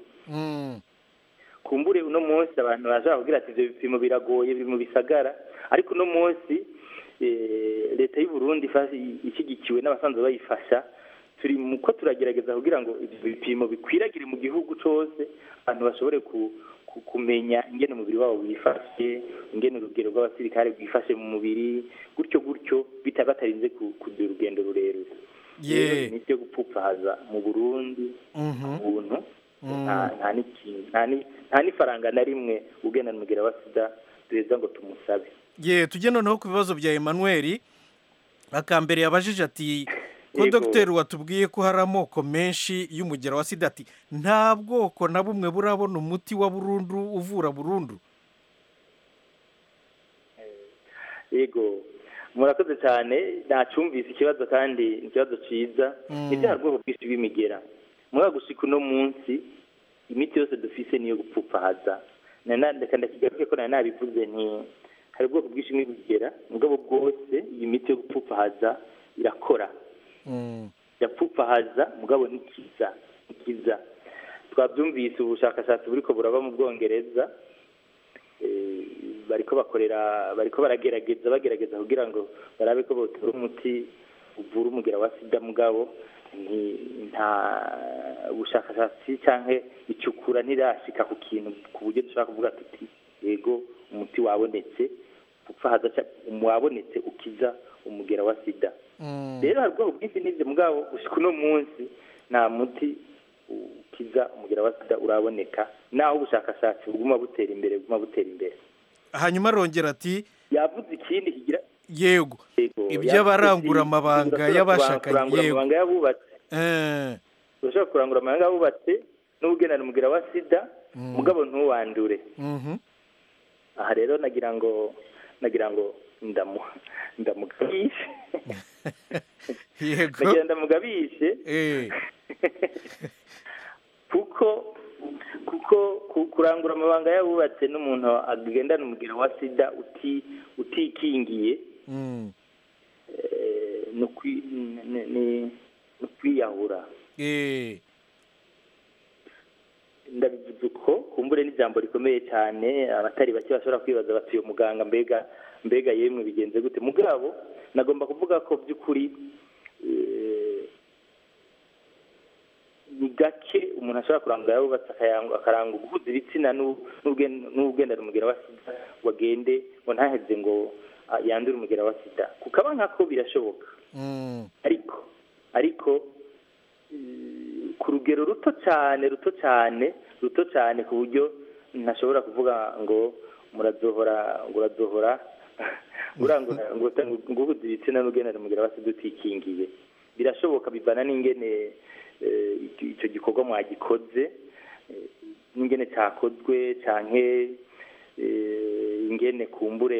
kumbure uno munsi abantu barashobora kugira ati ibyo bipimo biragoye biri mu bisagara ariko uno munsi eh, leta y'u Burundi ifa- ishyigikiwe n'abasanzwe bayifasha turi mu ko turagerageza kugira ngo ibyo bipimo bikwiragire mu gihugu cyose abantu bashobore ku, ku, kumenya ingene umubiri wabo wifashe ingene urugero rw'abasirikare rwifashe mu mubiri gutyo gutyo bita batarinze ku- kugira urugendo rurerure rero ye imiti yo gupfupfahaza mu burundi Mhm. ubuntu Mm. nta nta n'ikintu nta ni- nta n'ifaranga na rimwe ugendana umugera wa sida duheza ngo tumusabe ye tujye noneho ku bibazo bya Emmanuel akambere yabajije ati ko Yego. dogiteri watubwiye ko hari amoko menshi y'umugera wa sida ati nta bwoko na bumwe burabona umuti wa burundu uvura burundu yego murakoze cyane ntacyumvise ikibazo kandi ni ikibazo cyiza Mm. ni bya bwoko bwinshi bw'imigera muri gushika uno munsi imiti yose dufise niyo gupfupfahaza Na- na- reka ndakigaruke ko nari nabivuze nti hari ubwoko bwinshi bw'imigera mugabo bwose iyi miti yo gupfupfahaza irakora irapfupfahaza mugabo ntikiza ntikiza twabyumvise ubushakashatsi buriko buraba mu bwongereza eh, bariko bakorera bariko baragerageza bagerageza kugira ngo barabe ko botora umuti uvura umugera wa sida mugabo nti- nta bushakashatsi canke icukura ntirashika ku kintu ku buryo dushobora kuvuga tuti yego umuti wabonetse gupfahaza ca- wabonetse ukiza umugera wa sida rero hari ubwoko bwinshi n'ibyo mugabo gushika uno munsi nta muti ukiza umugera wa sida uraboneka naho ubushakashatsi buguma butera imbere buguma butera imbere hanyuma arongera ati yavuze ikindi kigira yego yego iby'abarangura yavuze ati, amabanga urashobora y'abashakanye kurangura yego amabanga y'abubatse Eh, urashobora kurangura amabanga y'abubatse n'ubugenana umugera wa sida Mm. mugabo ntuwandure mhm. aha rero nagira ngo nagira ngo ndamu ndamugabishe yego nagira ndamugabishe Eh, kuko kuko ku- kurangura amabanga y'abubatse n'umuntu agendana umugero wa sida uti utikingiye mm. eh, ni ukwi- ni- ni- ni ukwiyahura Eh, ndabivuze uko kumbure n'ijambo rikomeye cyane abatari bake bashobora kwibaza bati uyu muganga mbega mbega yemwe bigenze gute mugabo nagomba kuvuga ko by'ukuri eh, ni gake umuntu ashobora kurangura yubatse akayanga- akaranga guhuza ibitsina n'u- n'ugen- n'ugendana umugera wa sida ngo agende ngo ntaheze ngo ah, yandure umugera wa sida kukaba nkako birashoboka mm. ariko ariko eh, ku rugero ruto cyane ruto cyane ruto cyane ku buryo ntashobora kuvuga ngo murazohora ngo urazohora urangura ngo nguhuza ibitsina n'ugenera umugera wasi dutikingiye birashoboka bivana n'ingene eh, icyo- icyo gikorwa mwagikoze eh, n'ingene cyakozwe canke eh, ingene kumbure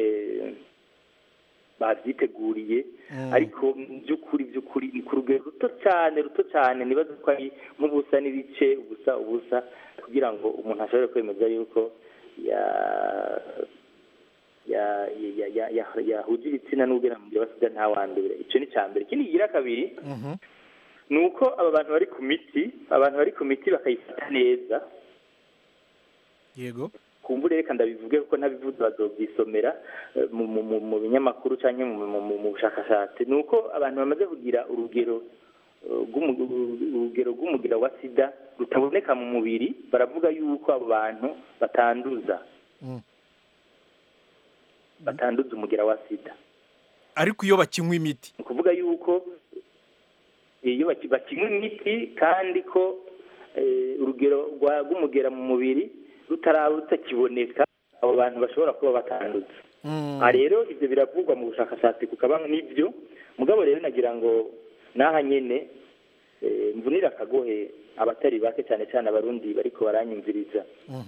babyiteguriye ariko mu by'ukuri by'ukuri ni ku rugero ruto cyane ruto cyane nibaza ko ari nk'ubusa n'ibice ubusa ubusa kugira ngo umuntu ashobore kwemeza yuko ya ya ya ya ya yahuje ibitsina n'ubwira mu gihe basiga nta wandure icyo ni icya mbere ikindi kigira kabiri ni uko aba bantu bari ku miti abantu bari ku miti bakayifata neza yego kumbure reka ndabivuge kuko ntabivuze bazobyisomera eh, mu- mu- mu- mu binyamakuru cyangwa mu- mu mu- mu bushakashatsi ni uko abantu bamaze kugira urugero eh, rw'umu- urugero rw'umugira wa sida rutaboneka mu mubiri baravuga yuko abo bantu batanduza Mm. batanduza umugira wa sida ariko iyo bakinywa imiti ni ukuvuga yuko iyo baki- bakinywa imiti kandi ko eh, urugero rwa- rw'umugera mu mubiri rutaraba rutakiboneka abo bantu bashobora kuba batanduza aha rero ibyo biravugwa mu bushakashatsi kukaba n'ibyo mugabo rero nagira ngo n'aha nyene eh, mvunire akagohe abatari bake cyane cyane abarundi bariko baranyumviriza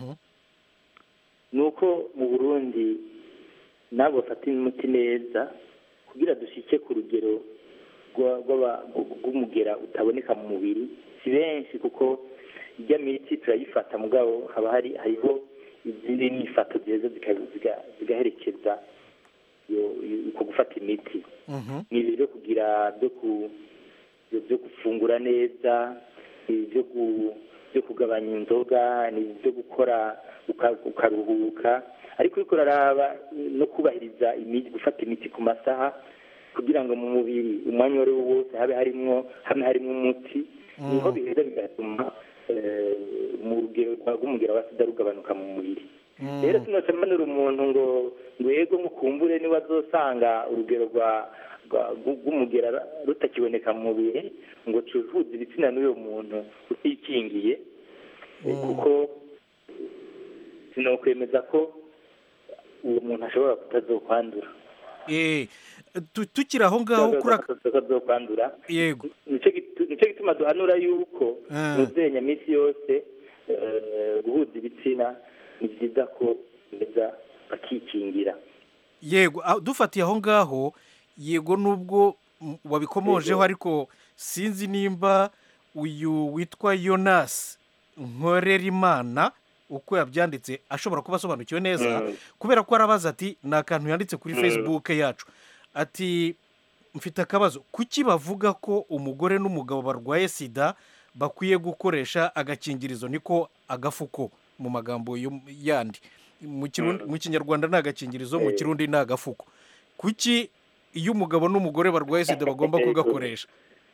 ni uko mu burundi nabo bafata imiti neza kugira dushike ku rugero rwa- rw'aba- rw'umugera utaboneka mu mubiri si benshi kuko ijya miti turayifata mugabo haba hari hariho izindi nyifato zeza zika- ziga- zigaherekeza iyo- iyo- uko gufata imiti ni ibyo kugira byo ku byo- byo gufungura neza ni ibyo ku- byo kugabanya inzoga ni ibyo gukora uka- ukaruhuka ariko uriko uraraba no kubahiriza imiti gufata imiti ku masaha kugira ngo mu mubiri umwanya uwo ari wo wose habe harimwo hamwe harimwo umuti niho biheza bigatuma eh, mu rugero rwa- rw'umugera wa sida rugabanuka mu mubiri rero sinoca mbanura umuntu ngo ngo yego mukumbure niba azosanga urugero rwa rwa- rw- rw'umugera rutakiboneka mu mubiri ngo cuvuze ibitsina n'uyo muntu utikingiye eh, kuko sinokwemeza ko uwo muntu ashobora kutazokwandura Eh, tu- tukiri aho ngaho kuri aka- kutazokwandura yego nicyo gitu- nicyo gituma duhanura yuko Ah. muzenya minsi yose eh, guhuza ibitsina ni byiza ko beza bakikingira yego aho- dufatiye aho ngaho yego nubwo mm, wabikomojeho Yego. ariko sinzi nimba uyu witwa yonasi nkorerimana uko yabyanditse ashobora kuba asobanukiwe neza Mm. kubera ko arabaza ati ni akantu yanditse kuri Mm. facebook yacu ati mfite akabazo kuki bavuga ko umugore n'umugabo barwaye sida bakwiye gukoresha agakingirizo niko agafuko mu magambo yo- yandi mu Kirundi- mu kinyarwanda ni agakingirizo mu Eh. kirundi ni agafuko kuki iyo umugabo n'umugore barwaye sida bagomba Yego. kugakoresha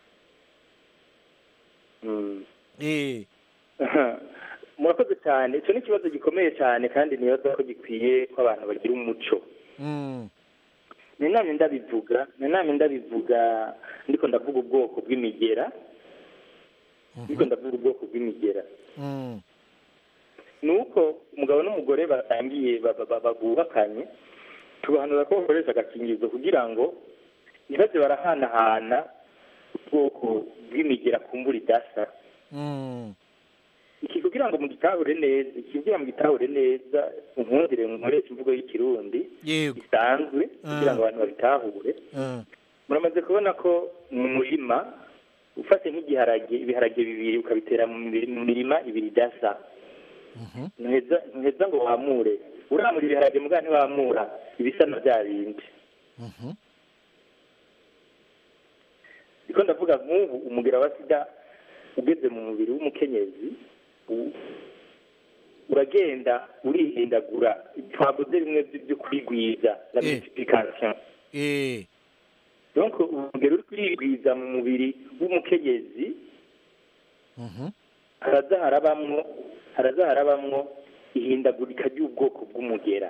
Mm. eh murakoze cyane icyo ni ikibazo gikomeye cyane kandi nibaza ko gikwiye ko abantu bagira umuco mm, ni namwe ndabivuga ni namwe ndabivuga ndiko ndavuga ubwoko bw'imigera ndiko ndavuga ubwoko bw'imigera mm, ni uko umugabo n'umugore batangiye ba- ba- ba- bubakanye tubahanura ko bakoresha agakingirizo kugira ngo ntibaze barahanahana ubwoko bw'imigera kumbura idasa mm, iki kugira ngo mugitahure neza iki kugira ngo mugitahure neza unkundire nkoresha imvugo y'ikirundi yego isanzwe kugira ngo abantu babitahure mm, muramaze kubona ko mu murima ufashe nk'igiharage ibiharage bibiri ukabitera mu miri- mu mirima ibiri idasa mhm, ntuheza ntuheza ngo wamure uramura ibiharage mbwa ntiwamura ibisa na bya bindi mhm, niko ndavuga nk'ubu umugera wa sida ugeze mu mubiri w'umukenyezi u- uragenda urihindagura twavuze bimwe by- byo kwigwiza la Eh. multiplication eh, donc urugero uri kwigwiza mu mubiri w'umukenyezi mhm, haraza harabamwo haraza harabamwo ihindagurika ry'ubwoko bw'umugera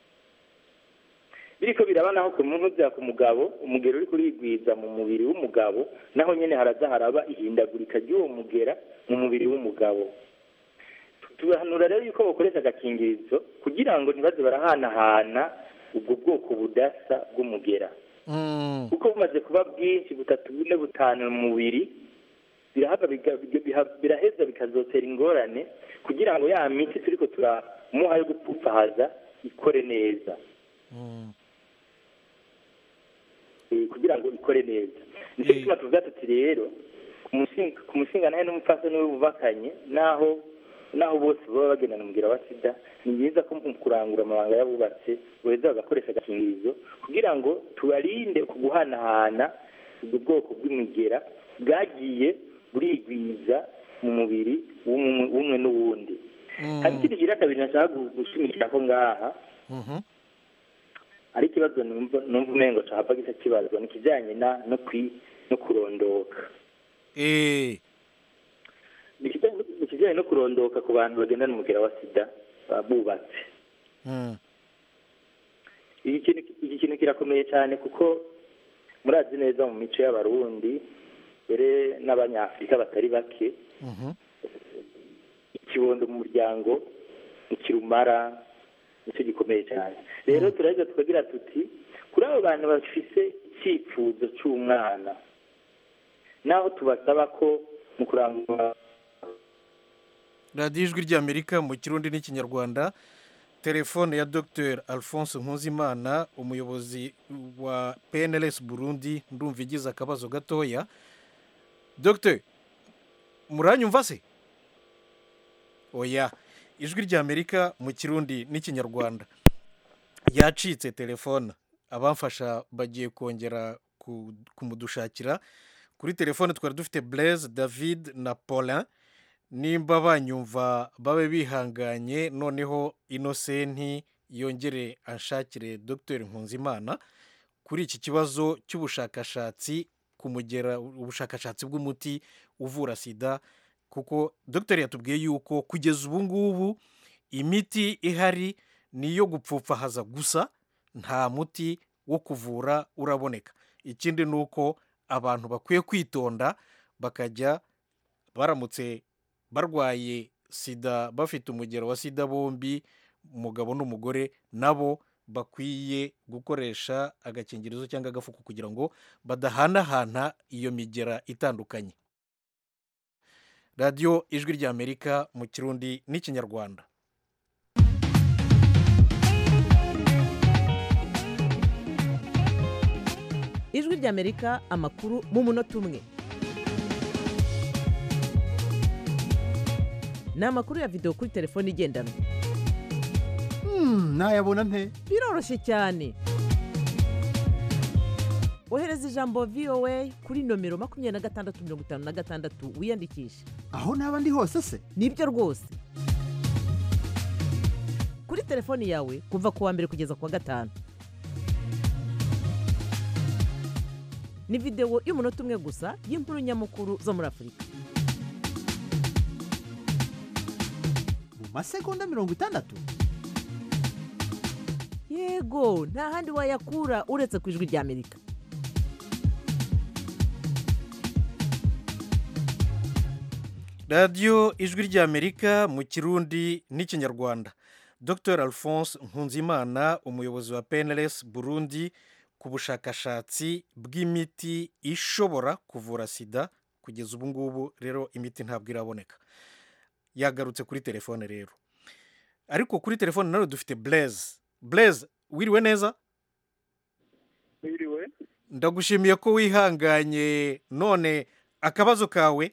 biriko biraba naho ku muntu uza ku mugabo umugero uri kurigwiza mu mubiri w'umugabo naho nyene haraza haraba ihindagurika ry'uwo mugera mu mubiri w'umugabo tubahanura rero yuko bakoresha agakingirizo kugira ngo ntibaze barahanahana ubwo bwoko budasa bw'umugera Mm. kuko bumaze kuba bwinshi butatu bune butanu mu mubiri birahava biga- biga- biha- biraheza bikazotera ingorane kugira ngo ya miti turiko turamuha yo gupfupfahaza ikore neza Mm. eh, kugira ngo ikore neza nicyo gituma tuvuga tuti rero ku mushinga- ku mushinga nawe n'umupfasoni we bubakanye naho naho bose baba bagendana umubwira wa sida ni byiza ko mu kurangura amabanga y'abubatse boheza bagakoresha agakingirizo kugira ngo tubarinde ku guhanahana ubwo bwoko bw'imigera bwagiye burigwiza mu mubiri w'umwe w'umwe n'uwundi hari ikindi gira kabiri nashaka gu- gushimikira ko ngaha Mhm. ari ikibazo numva numva umengo cahava gisa kibazwa ni ikijyanye na no kwi no kurondoka Eh. Ni ikijyanye ni ikijyanye no kurondoka ku bantu bagendana umugera wa sida baba bubatse Mm. iki kintu iki kintu kirakomeye cyane kuko murazi neza mu mico y'abarundi mbere n'abanyafurika batari bake Mhm. ikibondo mu muryango ikirumara nicyo gikomeye cyane rero turaheza tukagira tuti kuri abo bantu bafise icyifuzo cy'umwana naho tubasaba ko mu kurangura radiyo ijwi ry'amerika mu kirundi n'ikinyarwanda telefone ya dr alphonse nkuzimana umuyobozi wa pnls burundi ndumva igize akabazo gatoya dr muranyumva se oya ijwi ry'amerika mu kirundi n'ikinyarwanda yacitse telefone abamfasha bagiye kongera ku- kumudushakira kuri telefone twari dufite blaise david na paulin nimba banyumva babe bihanganye noneho inosenti yongere anshakire dr nkunzimana kuri iki kibazo cy'ubushakashatsi kumugera ubushakashatsi bw'umuti uvura sida kuko dr yatubwiye yuko kugeza ubu ngubu imiti ihari ni iyo gupfupfahaza gusa nta muti wo kuvura uraboneka ikindi ni uko abantu bakwiye kwitonda bakajya baramutse barwaye sida bafite umugero wa sida bombi umugabo n'umugore nabo bakwiye gukoresha agakingirizo cyangwa agafuko kugira ngo badahanahana iyo migera itandukanye radiyo ijwi ry'amerika mu kirundi n'ikinyarwanda ijwi ry'amerika amakuru mu munota umwe ni amakuru ya videwo kuri telefone igendanwa nayabona nte biroroshye cyane ohereza ijambo voa kuri nomero makumyabiri na gatandatu mirongo itanu na gatandatu wiyandikishe aho naba ndi hose se nibyo rwose kuri telefoni yawe kuva ku wa mbere kugeza ku wa gatanu ni videwo y'umunota umwe gusa y'inkuru nyamukuru zo muri afurika mu masegonda mirongo itandatu yego nta handi wayakura uretse ku ijwi ry'amerika radiyo ijwi ry'amerika mu kirundi n'ikinyarwanda dr alphonse nkunzimana umuyobozi wa pnls burundi ku bushakashatsi bw'imiti ishobora kuvura sida kugeza ubu ngubu rero imiti ntabwo iraboneka yagarutse kuri telefone rero ariko kuri telefone nawe dufite blaise blaise wiriwe neza wiriwe ndagushimiye ko wihanganye none akabazo kawe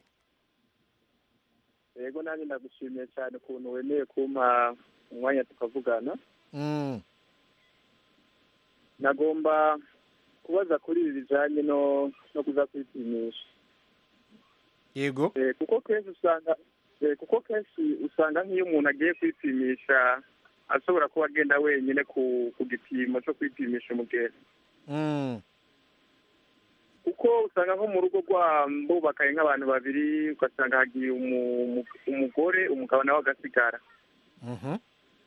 yego nanjye ndagushimiye cyane ukuntu wemeye kumpa umwanya tukavugana Mm, nagomba kubaza kuri ibi bijyanye no no kuza kwipimisha yego Eh, kuko kenshi usanga eh, kuko kenshi usanga nk'iyo umuntu agiye kwipimisha ashobora kuba agenda wenyine ku ku gipimo cyo kwipimisha umugera Mm, kuko usanga nko mu rugo rwa bubakaye nk'abantu babiri ugasanga hagiye umu- umu- umugore umugabo nawe agasigara mhm.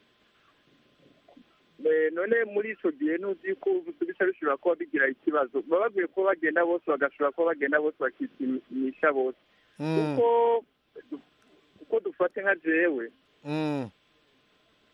Eh, none muri icyo gihe ntuzi ko bisa bishobora kuba bigira ikibazo baba bakwiye kuba bagenda bose bagashobora kuba bagenda bose bakipimisha bose Mm, kuko kuko dufate nka jewe mm,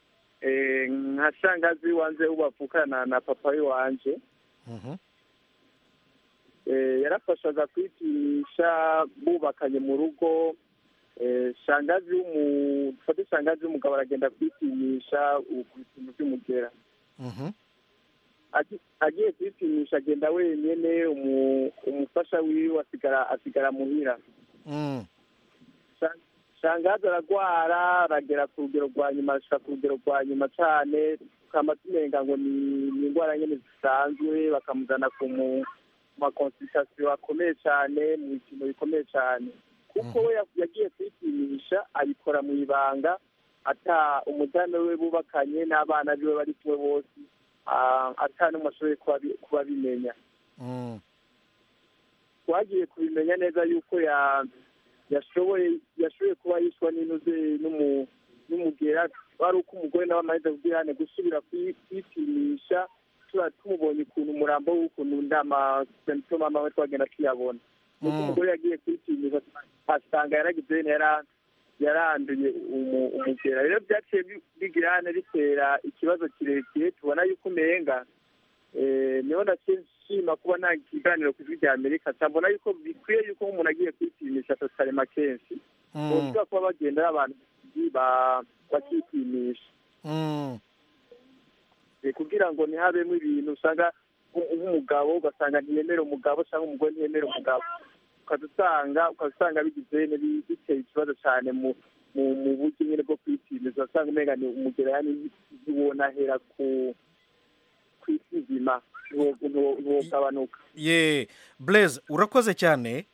eh, nka shangazi wanje ubavukana na papa wanje Mhm. eh, yarafashaga kwipimisha bubakanye mu rugo eh, shangazi w'umu dufate shangazi w'umugabo aragenda kwipimisha u- ku bipimo by'umugera Mhm. Agi- agiye kwipimisha agenda wenyene umu- umufasha wiwe asigara asigara muhira Mm. Sha- shangazi aragwara aragera ku rugero rwa nyuma ashika ku rugero rwa nyuma cane tukaba tumenga ngo ni ni indwara nyene zisanzwe bakamuzana ku mu makonsultation akomeye cane mu bipimo bikomeye cane kuko we ya- yagiye kwipimisha abikora mu ibanga ata umudamu we bubakanye n'abana biwe bari kumwe bose ah, ata n'umwe ashoboye kuba bi- kuba bimenya Mm. twagiye kubimenya neza yuko ya yashoboye yashoboye kuba yishwa n'intuze n'umu- n'umugera wari uko umugore nawe amaze kubwirane gusubira kwi- kwipimisha tuba tumubonye ukuntu umurambo w'ukuntu ndama symptome amawe twagenda tuyabona nuko Mm. umugore yagiye kwipimisha asanga yaragize yara yaranduye umu- umugera rero byaciye bi- bigirane bitera ikibazo kirekire tubona yuko umenga eh, niho ndashima kuba nta kiganiro ku ijwi rya amerika cyambona yuko bikwiye yuko umuntu agiye kwipimisha totalema kenshi Mm. bashobora kuba bagenda ari abantu ba- bakipimisha Mm. Eh, kugira ngo ntihabemo ibintu usanga nk- nk'umugabo ugasanga ntiyemera umugabo cyangwa umugore ntiyemera umugabo ukaza usanga ukaza usanga bigize bi- biteye ikibazo cyane mu mu mu buryo nyine bwo kwipimisha usanga umenga ni umugera yani ntiwonahera ku ku isi nzima ntiwo- ntiwo- ntiwogabanuka ye blaise urakoze cyane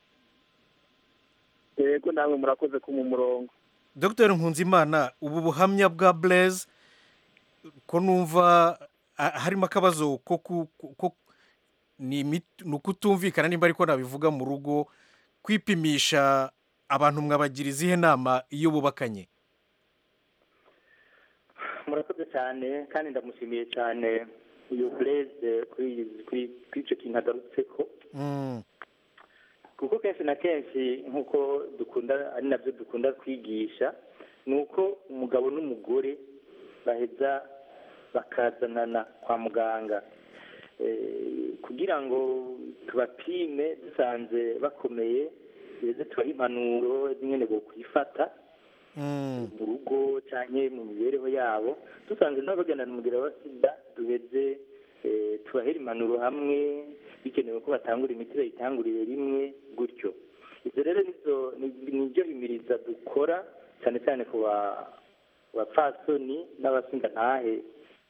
yego namwe murakoze ku mu murongo dr nkunzimana ubu buhamya bwa blaise ko numva ah, harimo akabazo ko ku- ko- ko ni imit- ni ukutumvikana nimba ariko nabivuga mu rugo kwipimisha abantu mwabagira izihe nama iyo bubakanye murakoze cyane kandi ndamushimiye cyane uyu bureze kuri kuri kuri icyo kintu agarutse ko Mm. kuko kenshi na kenshi nk'uko dukunda ari nabyo dukunda kwigisha ni uko umugabo n'umugore baheza bakazanana kwa muganga Eh, kugira ngo tubapime dusanze bakomeye ndetse tubahe impanuro zimwe bwo kwifata Mm. mu rugo cyangwa mu mibereho yabo dusanze nabo bagendana umugera wa sida duheze eh, tubahere impanuro hamwe bikenewe ko batangura imiti bayitangurire rimwe gutyo ibyo rero nizo ni- nibyo himiriza dukora cyane cyane ku ba- bapfasoni n'abasingantahe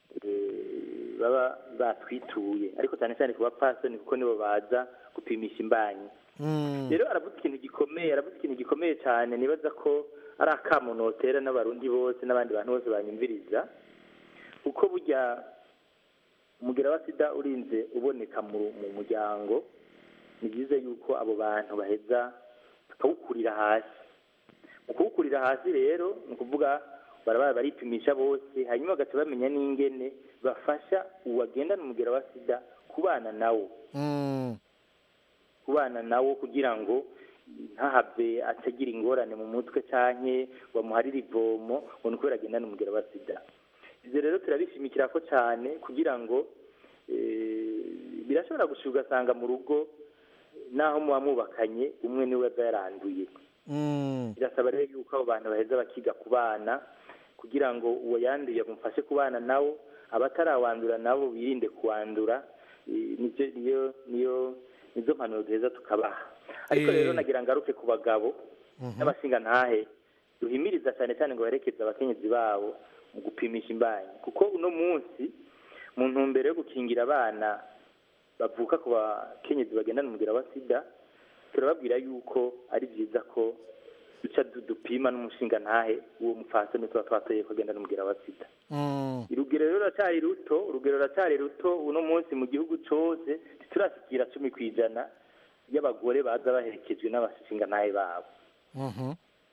eh, baba batwituye ariko cyane cyane ku bapfasoni kuko nibo baza gupimisha imbanyi Mm. rero aravuga ikintu gikomeye aravuga ikintu gikomeye cyane nibaza ko ari akamo notera n'abarundi bose n'abandi bantu bose banyumviriza kuko burya umugera wa sida urinze uboneka mu mu muryango ni byiza yuko abo bantu baheza bakawukurira hasi mu kuwukurira hasi rero ni ukuvuga baraba baripimisha bose hanyuma bagaca bamenya n'ingene bafasha uwagendana umugera wa sida kubana nawo Mm. kubana nawo kugira ngo ntahave atagira ingorane mu mutwe cyane bamuharire ivomo ngo ni ukubera agendana umugera wa sida ibyo rero turabishimikira ko cyane kugira ngo eh, birashobora gushira ugasanga mu rugo naho muba mubakanye umwe niwe aza yaranduye Mm. birasaba rero yuko abo bantu baheza bakiga kubana kugira ngo uwo yanduye amufashe kubana nawo abatarawandura nabo birinde kuwandura eh, nibyo niyo niyo nizo mpanuro duheza tukabaha ariko Eh. rero nagira ngaruke ku bagabo Mhm. n'abashingantahe duhimiriza cyane cyane ngo baherekeze abakenyezi babo mu gupimisha imbanyi kuko uno munsi mu ntumbero yo gukingira abana bavuka ku bakenyezi bagendana umugera wa sida turababwira yuko ari byiza ko duca du- dupima n'umushingantahe uwo mupfasoni tuba twatoye ko agendana umugera wa sida Mm. urugero rero ruracyari ruto urugero ruracyari ruto uno munsi mu gihugu cyose turashyikira cumi ku ijana y'abagore baza baherekejwe n'abashingantahe babo Mhm.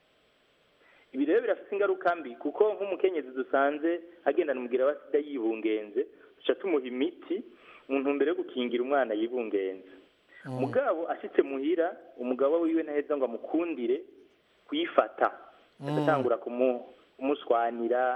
ibi rero birafite ingaruka mbi kuko nk'umukenyezi dusanze agendana umubwira wa sida yibungenze duca tumuha imiti mu ntumbero yo gukingira umwana yibungenze umugabo ashyitse muhira umugabo wiwe ntaheza ngo amukundire kuyifata Mm. agatangura kumu- kumuswanira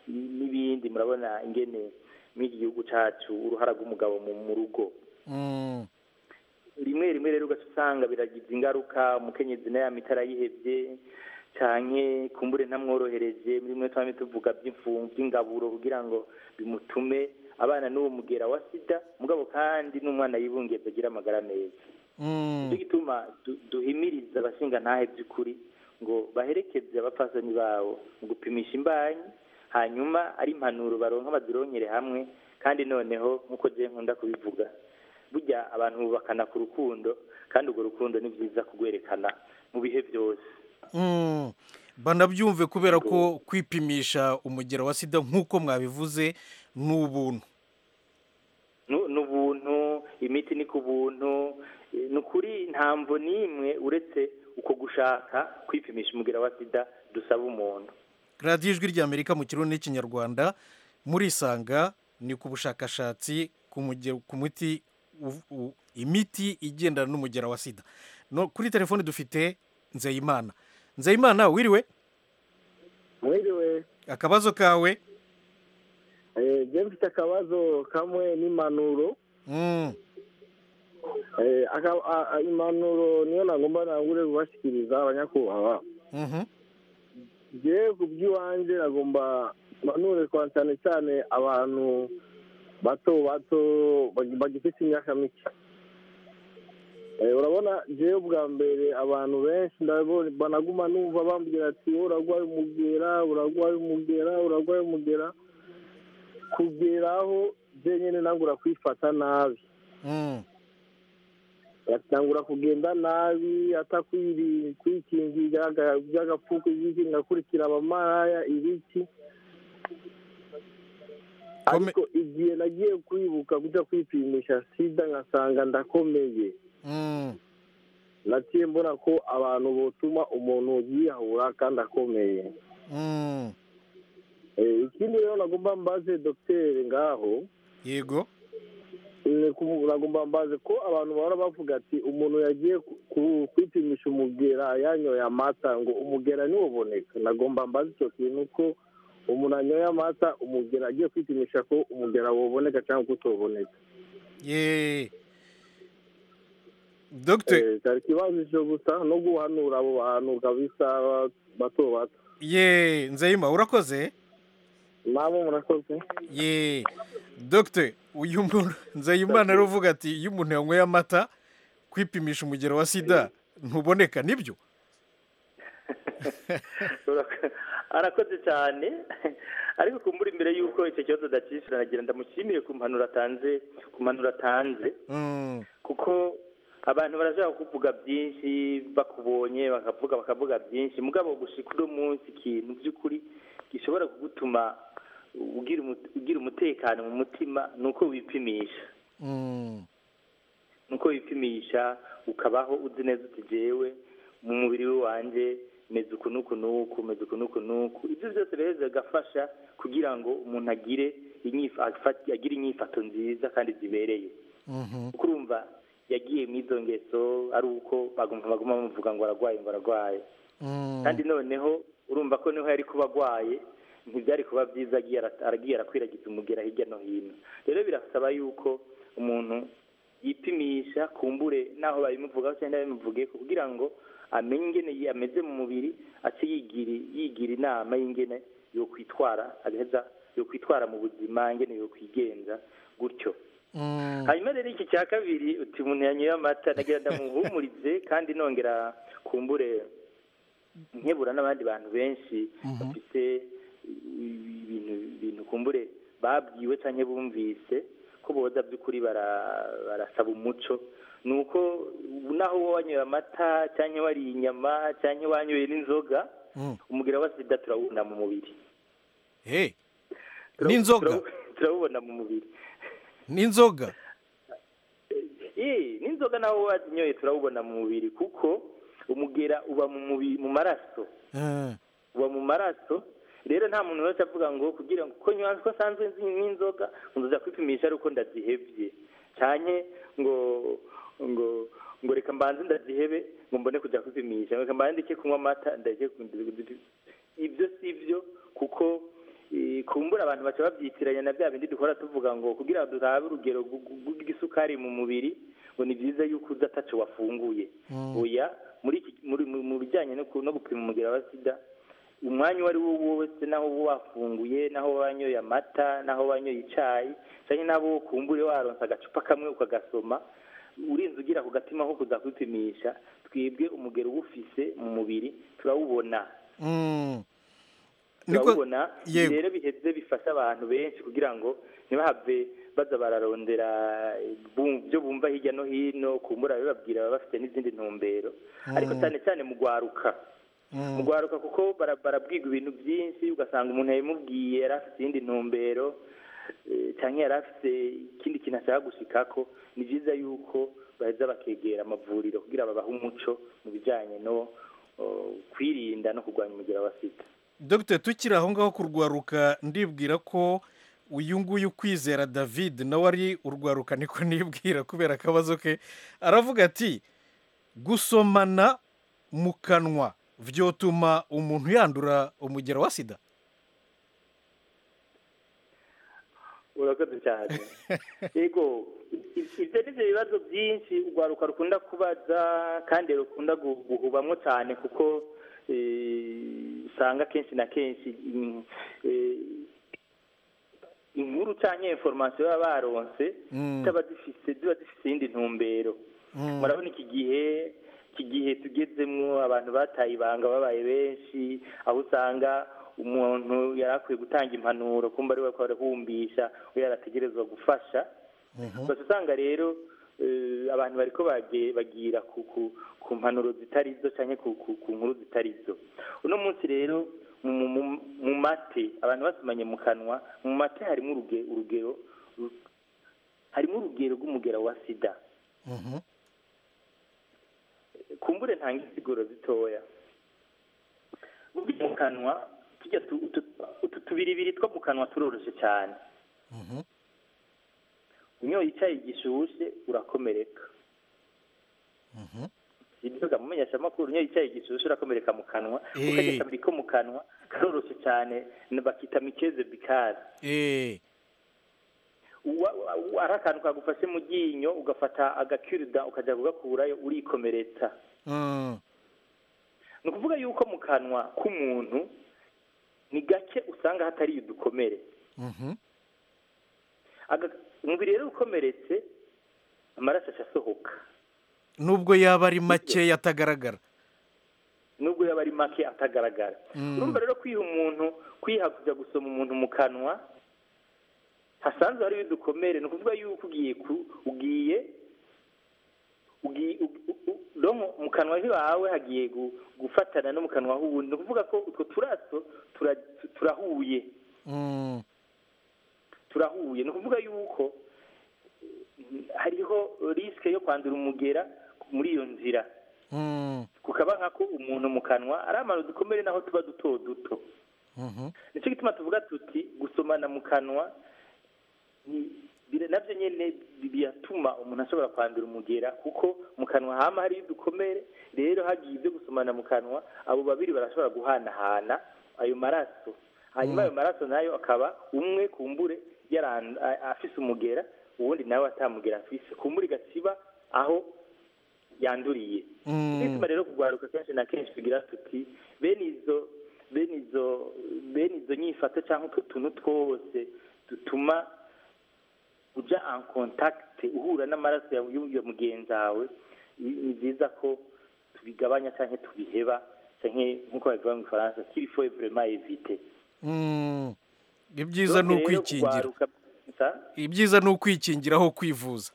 n'ibindi murabona ingene muri iki gihugu cyacu uruhara rw'umugabo mu mu rugo Mm. rimwe rimwe rero ugaca usanga biragize ingaruka umukenyezi nayo amitara yihebye canke kumbure ntamworohereje muri mwe twame tuvuga by'imfungu by'ingaburo kugira ngo bimutume abana n'uwo mugera wa sida mugabo kandi n'umwana yibungeze agira amagara meza Mm. nicyo gituma du- duhimiriza abashinga ntahe by'ukuri ngo baherekeze abapfasoni babo mu gupimisha imbanyi hanyuma ari impanuro baronka bazironkere hamwe kandi noneho nk'uko je nkunda kubivuga burya abantu bubakana ku rukundo kandi urwo rukundo ni byiza kurwerekana mu bihe byose Mm. banabyumve kubera ko kwipimisha umugero wa sida nk'uko mwabivuze ni ubuntu Nu- ni ubuntu imiti ni ku buntu eh, ni ukuri ntamvo n'imwe uretse uko gushaka kwipimisha umugera wa sida dusaba umuntu radiyo ijwi ry'amerika mu kirundi n'ikinyarwanda murisanga ni ku bushakashatsi ku muge- ku muti u- u- imiti igendana n'umugera wa sida no kuri telefone dufite nzeyimana nzeyimana wiriwe mwiriwe akabazo kawe eh, je mfite akabazo kamwe n'impanuro Mm. Eh, aka- a- a- impanuro niyo nagomba nangure kubashikiriza abanyakubahwa Mhm. je ku by'iwanje nagomba mpanure kwa cyane cyane abantu bato bato bagi- bagifite imyaka mike Eh, urabona jewe bwa mbere abantu benshi ndabona banaguma numva bambwira ati "Wowe uragwaye umugera uragwaye umugera uragwaye umugera kugera aho je nyene nangura kwifata nabi Mm. atangura kugenda nabi atakwiri kwikingira aga- by'agapfuko ibiki ngakurikira abamaraya ibiki ariko igihe nagiye kwibuka kuja kwipimisha sida ngasanga ndakomeye Mm. naciye mbona ko abantu botuma umuntu yiyahura kandi akomeye Mm. Eh, ikindi rero nagomba mbaze dogiteri ngaho yego ni ku- nagomba mbaze ko abantu bahora bavuga ati umuntu yagiye ku- ku- kwipimisha umugera yanyoye amata ngo umugera ntiwuboneka nagomba mbaze icyo kintu ko umuntu anyoye amata umugera agiye kwipimisha ko umugera woboneka cyangwa ko utoboneka ye dogiteri Eh, cyari ikibazo cyo gusa no guhanura abo bantu kabisa bato bato ye nzeyima urakoze namwe murakoze ye dogiteri uyu muntu nzeyimana rero uvuga ati iyo umuntu yanyweye amata kwipimisha umugero wa sida ntuboneka nibyo arakoze cyane ariko kumbura imbere y'uko icyo kibazo adakishyura nagira ndamushimire ku mpanuro atanze ku mpanuro atanze Mm. kuko abantu barashaka kuvuga byinshi bakubonye bakavuga bakavuga byinshi mugabo gushika uno munsi ikintu by'ukuri gishobora kugutuma ugira umu- ugira umutekano mu mutima ni uko wipimisha Mm. ni uko wipimisha ukabaho uzi neza uti jewe mu mubiri wanjye meze uku n'uku n'uku meze uku n'uku n'uku ibyo byose rero bigafasha kugira ngo umuntu agire inyifa- afate- agire inyifato nziza kandi zibereye Mhm. kuko urumva yagiye mu izo ngeso ari uko baguma baguma bamuvuga ngo aragwaye ngo aragwaye Mm. kandi noneho urumva ko niho yari kuba agwaye ntibyari kuba byiza agiye ara- aragiye arakwiragiza umugera hirya no hino rero birasaba yuko umuntu yipimisha kumbure naho babimuvugaho cyangwa babimuvuge kugira ngo amenye ingene yi- ameze mu mubiri ace yigira yigira inama y'ingene yokwitwara agaheza yokwitwara mu buzima ingene yokwigenza gutyo Mm. hanyuma rero iki cya kabiri uti umuntu yanyoye amata nagira ndamuhumurize kandi nongera kumbure nkebura n'abandi bantu benshi bafite ibintu ibintu kumbure babwiwe cyangwa bumvise ko boza by'ukuri bara- barasaba umuco ni uko naho wowe wanyoye amata cyangwa wariye inyama cyangwa wanyoye n'inzoga Mm. umubwira wa sida turawubona mu mubiri Hey. Turawu- n'inzoga turawu- turawubona mu mubiri n'inzoga Eh, n'inzoga nawo wazinyoye turawubona mu mubiri kuko umugera uba mu mubiri mu maraso Eh. uba mu maraso rero nta muntu wese avuga ngo kugira ngo ko nywa ko sanzwe nzi n'inzoga ngo nza kwipimisha ari uko ndazihebye cyane ngo ngo ngo reka mbanze ndazihebe ngo mbone kujya kwipimisha reka mbanze ndeke kunywa amata ndeke ibyo si byo kuko eh, kumbura abantu baca babyitiranya na bya bindi dukora tuvuga ngo kugira ngo turabe urugero gu- gu- rw'isukari mu mubiri ngo ni byiza yuko uza ataco wafunguye oya muri iki muri mu- mu bijyanye no ku- no gupima umugera wa sida umwanya uwo ari wo wose naho uba wafunguye naho wanyoye amata naho wanyoye icyayi cyangwa nabo kumbure waronsa agacupa kamwe ukagasoma urinze ugira ku gatima ko kuza kwipimisha twebwe umugero uwufise mu mubiri turawubona Mm. Niko- turawubona ibi yego. rero biheze bifasha abantu benshi kugira ngo ntibahave baza bararondera bu- byo bumva hirya no hino kumbura bababwira baba bafite n'izindi ntumbero ariko Mm. cyane cyane mu gwaruka mu gwaruka kuko bara- barabwirwa ibintu byinshi ugasanga umuntu yabimubwiye yari afite iyindi ntumbero eh, cyangwa yari afite ikindi kintu ashaka gushikako ni byiza yuko baheza bakegera amavuriro kugira babahe umuco mu bijyanye no oh, kwirinda no kurwanya umugera wa sida dogiteri tukiri aho ngaho kurwaruka ndibwira ko uyu nguyu kwizera david nawe ari urwaruka niko nibwira kubera akabazo ke aravuga ati gusomana mu kanwa byotuma umuntu yandura umugero wa sida urakoze cyane yego i- ibyo ni byo bibazo byinshi urwaruka rukunda kubaza kandi rukunda gu- guhubamo cyane kuko eh, usanga kenshi na kenshi mm, eh, inkuru cyangwa inforomasiyo baba baronse Mm. zaba zifise ziba zifise iyindi ntumbero Mm. murabona iki gihe iki gihe tugezemwo abantu bataye ibanga babaye benshi aho usanga umuntu yari akwiye gutanga impanuro kumva ari we ko arahumbisha we yarategerezwa gufasha gusa usanga rero eh, abantu bariko bage- bagira ku ku- ku mpanuro zitari zo cyangwa ku ku- ku nkuru zitari zo uno munsi rero mu- mu- mu mate abantu basomanye mu kanwa mu mate harimo uruge- urugero ru- harimo urugero rw'umugera wa sida kumbure ntanga insiguro zitoya burya mu kanwa tujya tu- utu- utu tubiribiri two mu kanwa turoroshye cyane unyoye icyayi gishushe urakomereka ibyo mumenyesha amakuru unyoye icyayi gishushe urakomereka mu kanwa Eh. ukajya kabiri ko mu kanwa karoroshye cyane na- bakita mikeze bikaze Eh, Wa- wa- wa- ari akantu kagufashe mu ryinyo ugafata agakirida ukajya kugakurayo urikomeretsa mm, ni ukuvuga yuko mu kanwa k'umuntu ni gake usanga hatari udukomere mhm, Aga- umubiri rero ukomeretse amaraso asohoka nubwo yaba ari make atagaragara nubwo yaba ari make atagaragara Mm. urumva rero kwiha umuntu kwiha kujya gusoma umuntu mu kanwa hasanzwe hariho udukomere ni ukuvuga yuko ugiye ku ugiye ugiye u- u- u- donc mu kanwa hiwawe hagiye gu- gufatana no mu kanwa h'uwundi ni ukuvuga ko utwo turaso tura- tu- turahuye Mm, turahuye ni ukuvuga yuko mm, hariho risike yo kwandura umugera muri iyo nzira mm, kukaba nkako umuntu mu kanwa ari amano dukomere naho tuba duto duto mhm, nicyo gituma tuvuga tuti gusomana mu kanwa ni- bira- nabyo nyine bi- biratuma umuntu ashobora kwandura umugera kuko mu kanwa hama hariyo udukomere rero hagiye ibyo gusomana mu kanwa abo babiri barashobora guhanahana ayo maraso hanyuma ayo maraso nayo akaba umwe kumbure yaran- a- afise umugera uwundi nawe atamugera afise kumbure igasiba aho yanduriye mm, bituma rero kugwaruka kenshi na kenshi tugira tuti bene izo bene izo bene izo nyifato cyangwa utwo tuntu twose dutuma uja en contact uhura n'amaraso ya ya mugenzi wawe ni ni byiza ko tubigabanya cyangwa tubiheba cyangwa nk'uko babivuga mu gifaransa kiri fo vraiment éviter mm. ibyiza ni Donc rero ukwikingira kugwaruka- sa? ibyiza ni ukwikingira aho kwivuza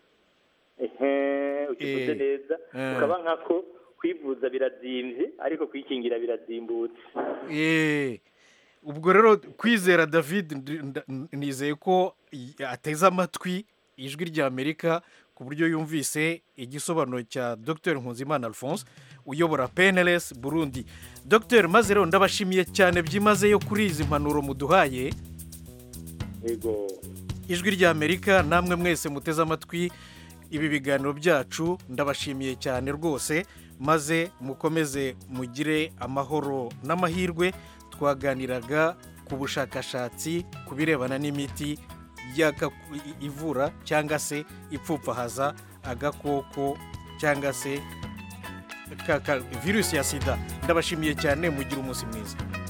ehe ukivuze Eh, neza eh. ukaba nkako kwivuza birazimvye ariko kwikingira birazimbutse Eh, ubwo rero kwizera david ndi- nda- nizeye ko y- ateze amatwi ijwi rya amerika ku buryo yumvise igisobanuro cya dr nkuzimana alphonse uyobora pnls burundi dr maze rero ndabashimiye cyane byimazeyo kuri izi mpanuro muduhaye yego ijwi rya amerika namwe mwese muteze amatwi ibi biganiro byacu ndabashimiye cyane rwose maze mukomeze mugire amahoro n'amahirwe twaganiraga ku bushakashatsi ku birebana n'imiti yaka- i- ivura cyangwa se ipfupfahaza agakoko cyangwa se ka- ka- virusi ya sida ndabashimiye cyane mugira umunsi mwiza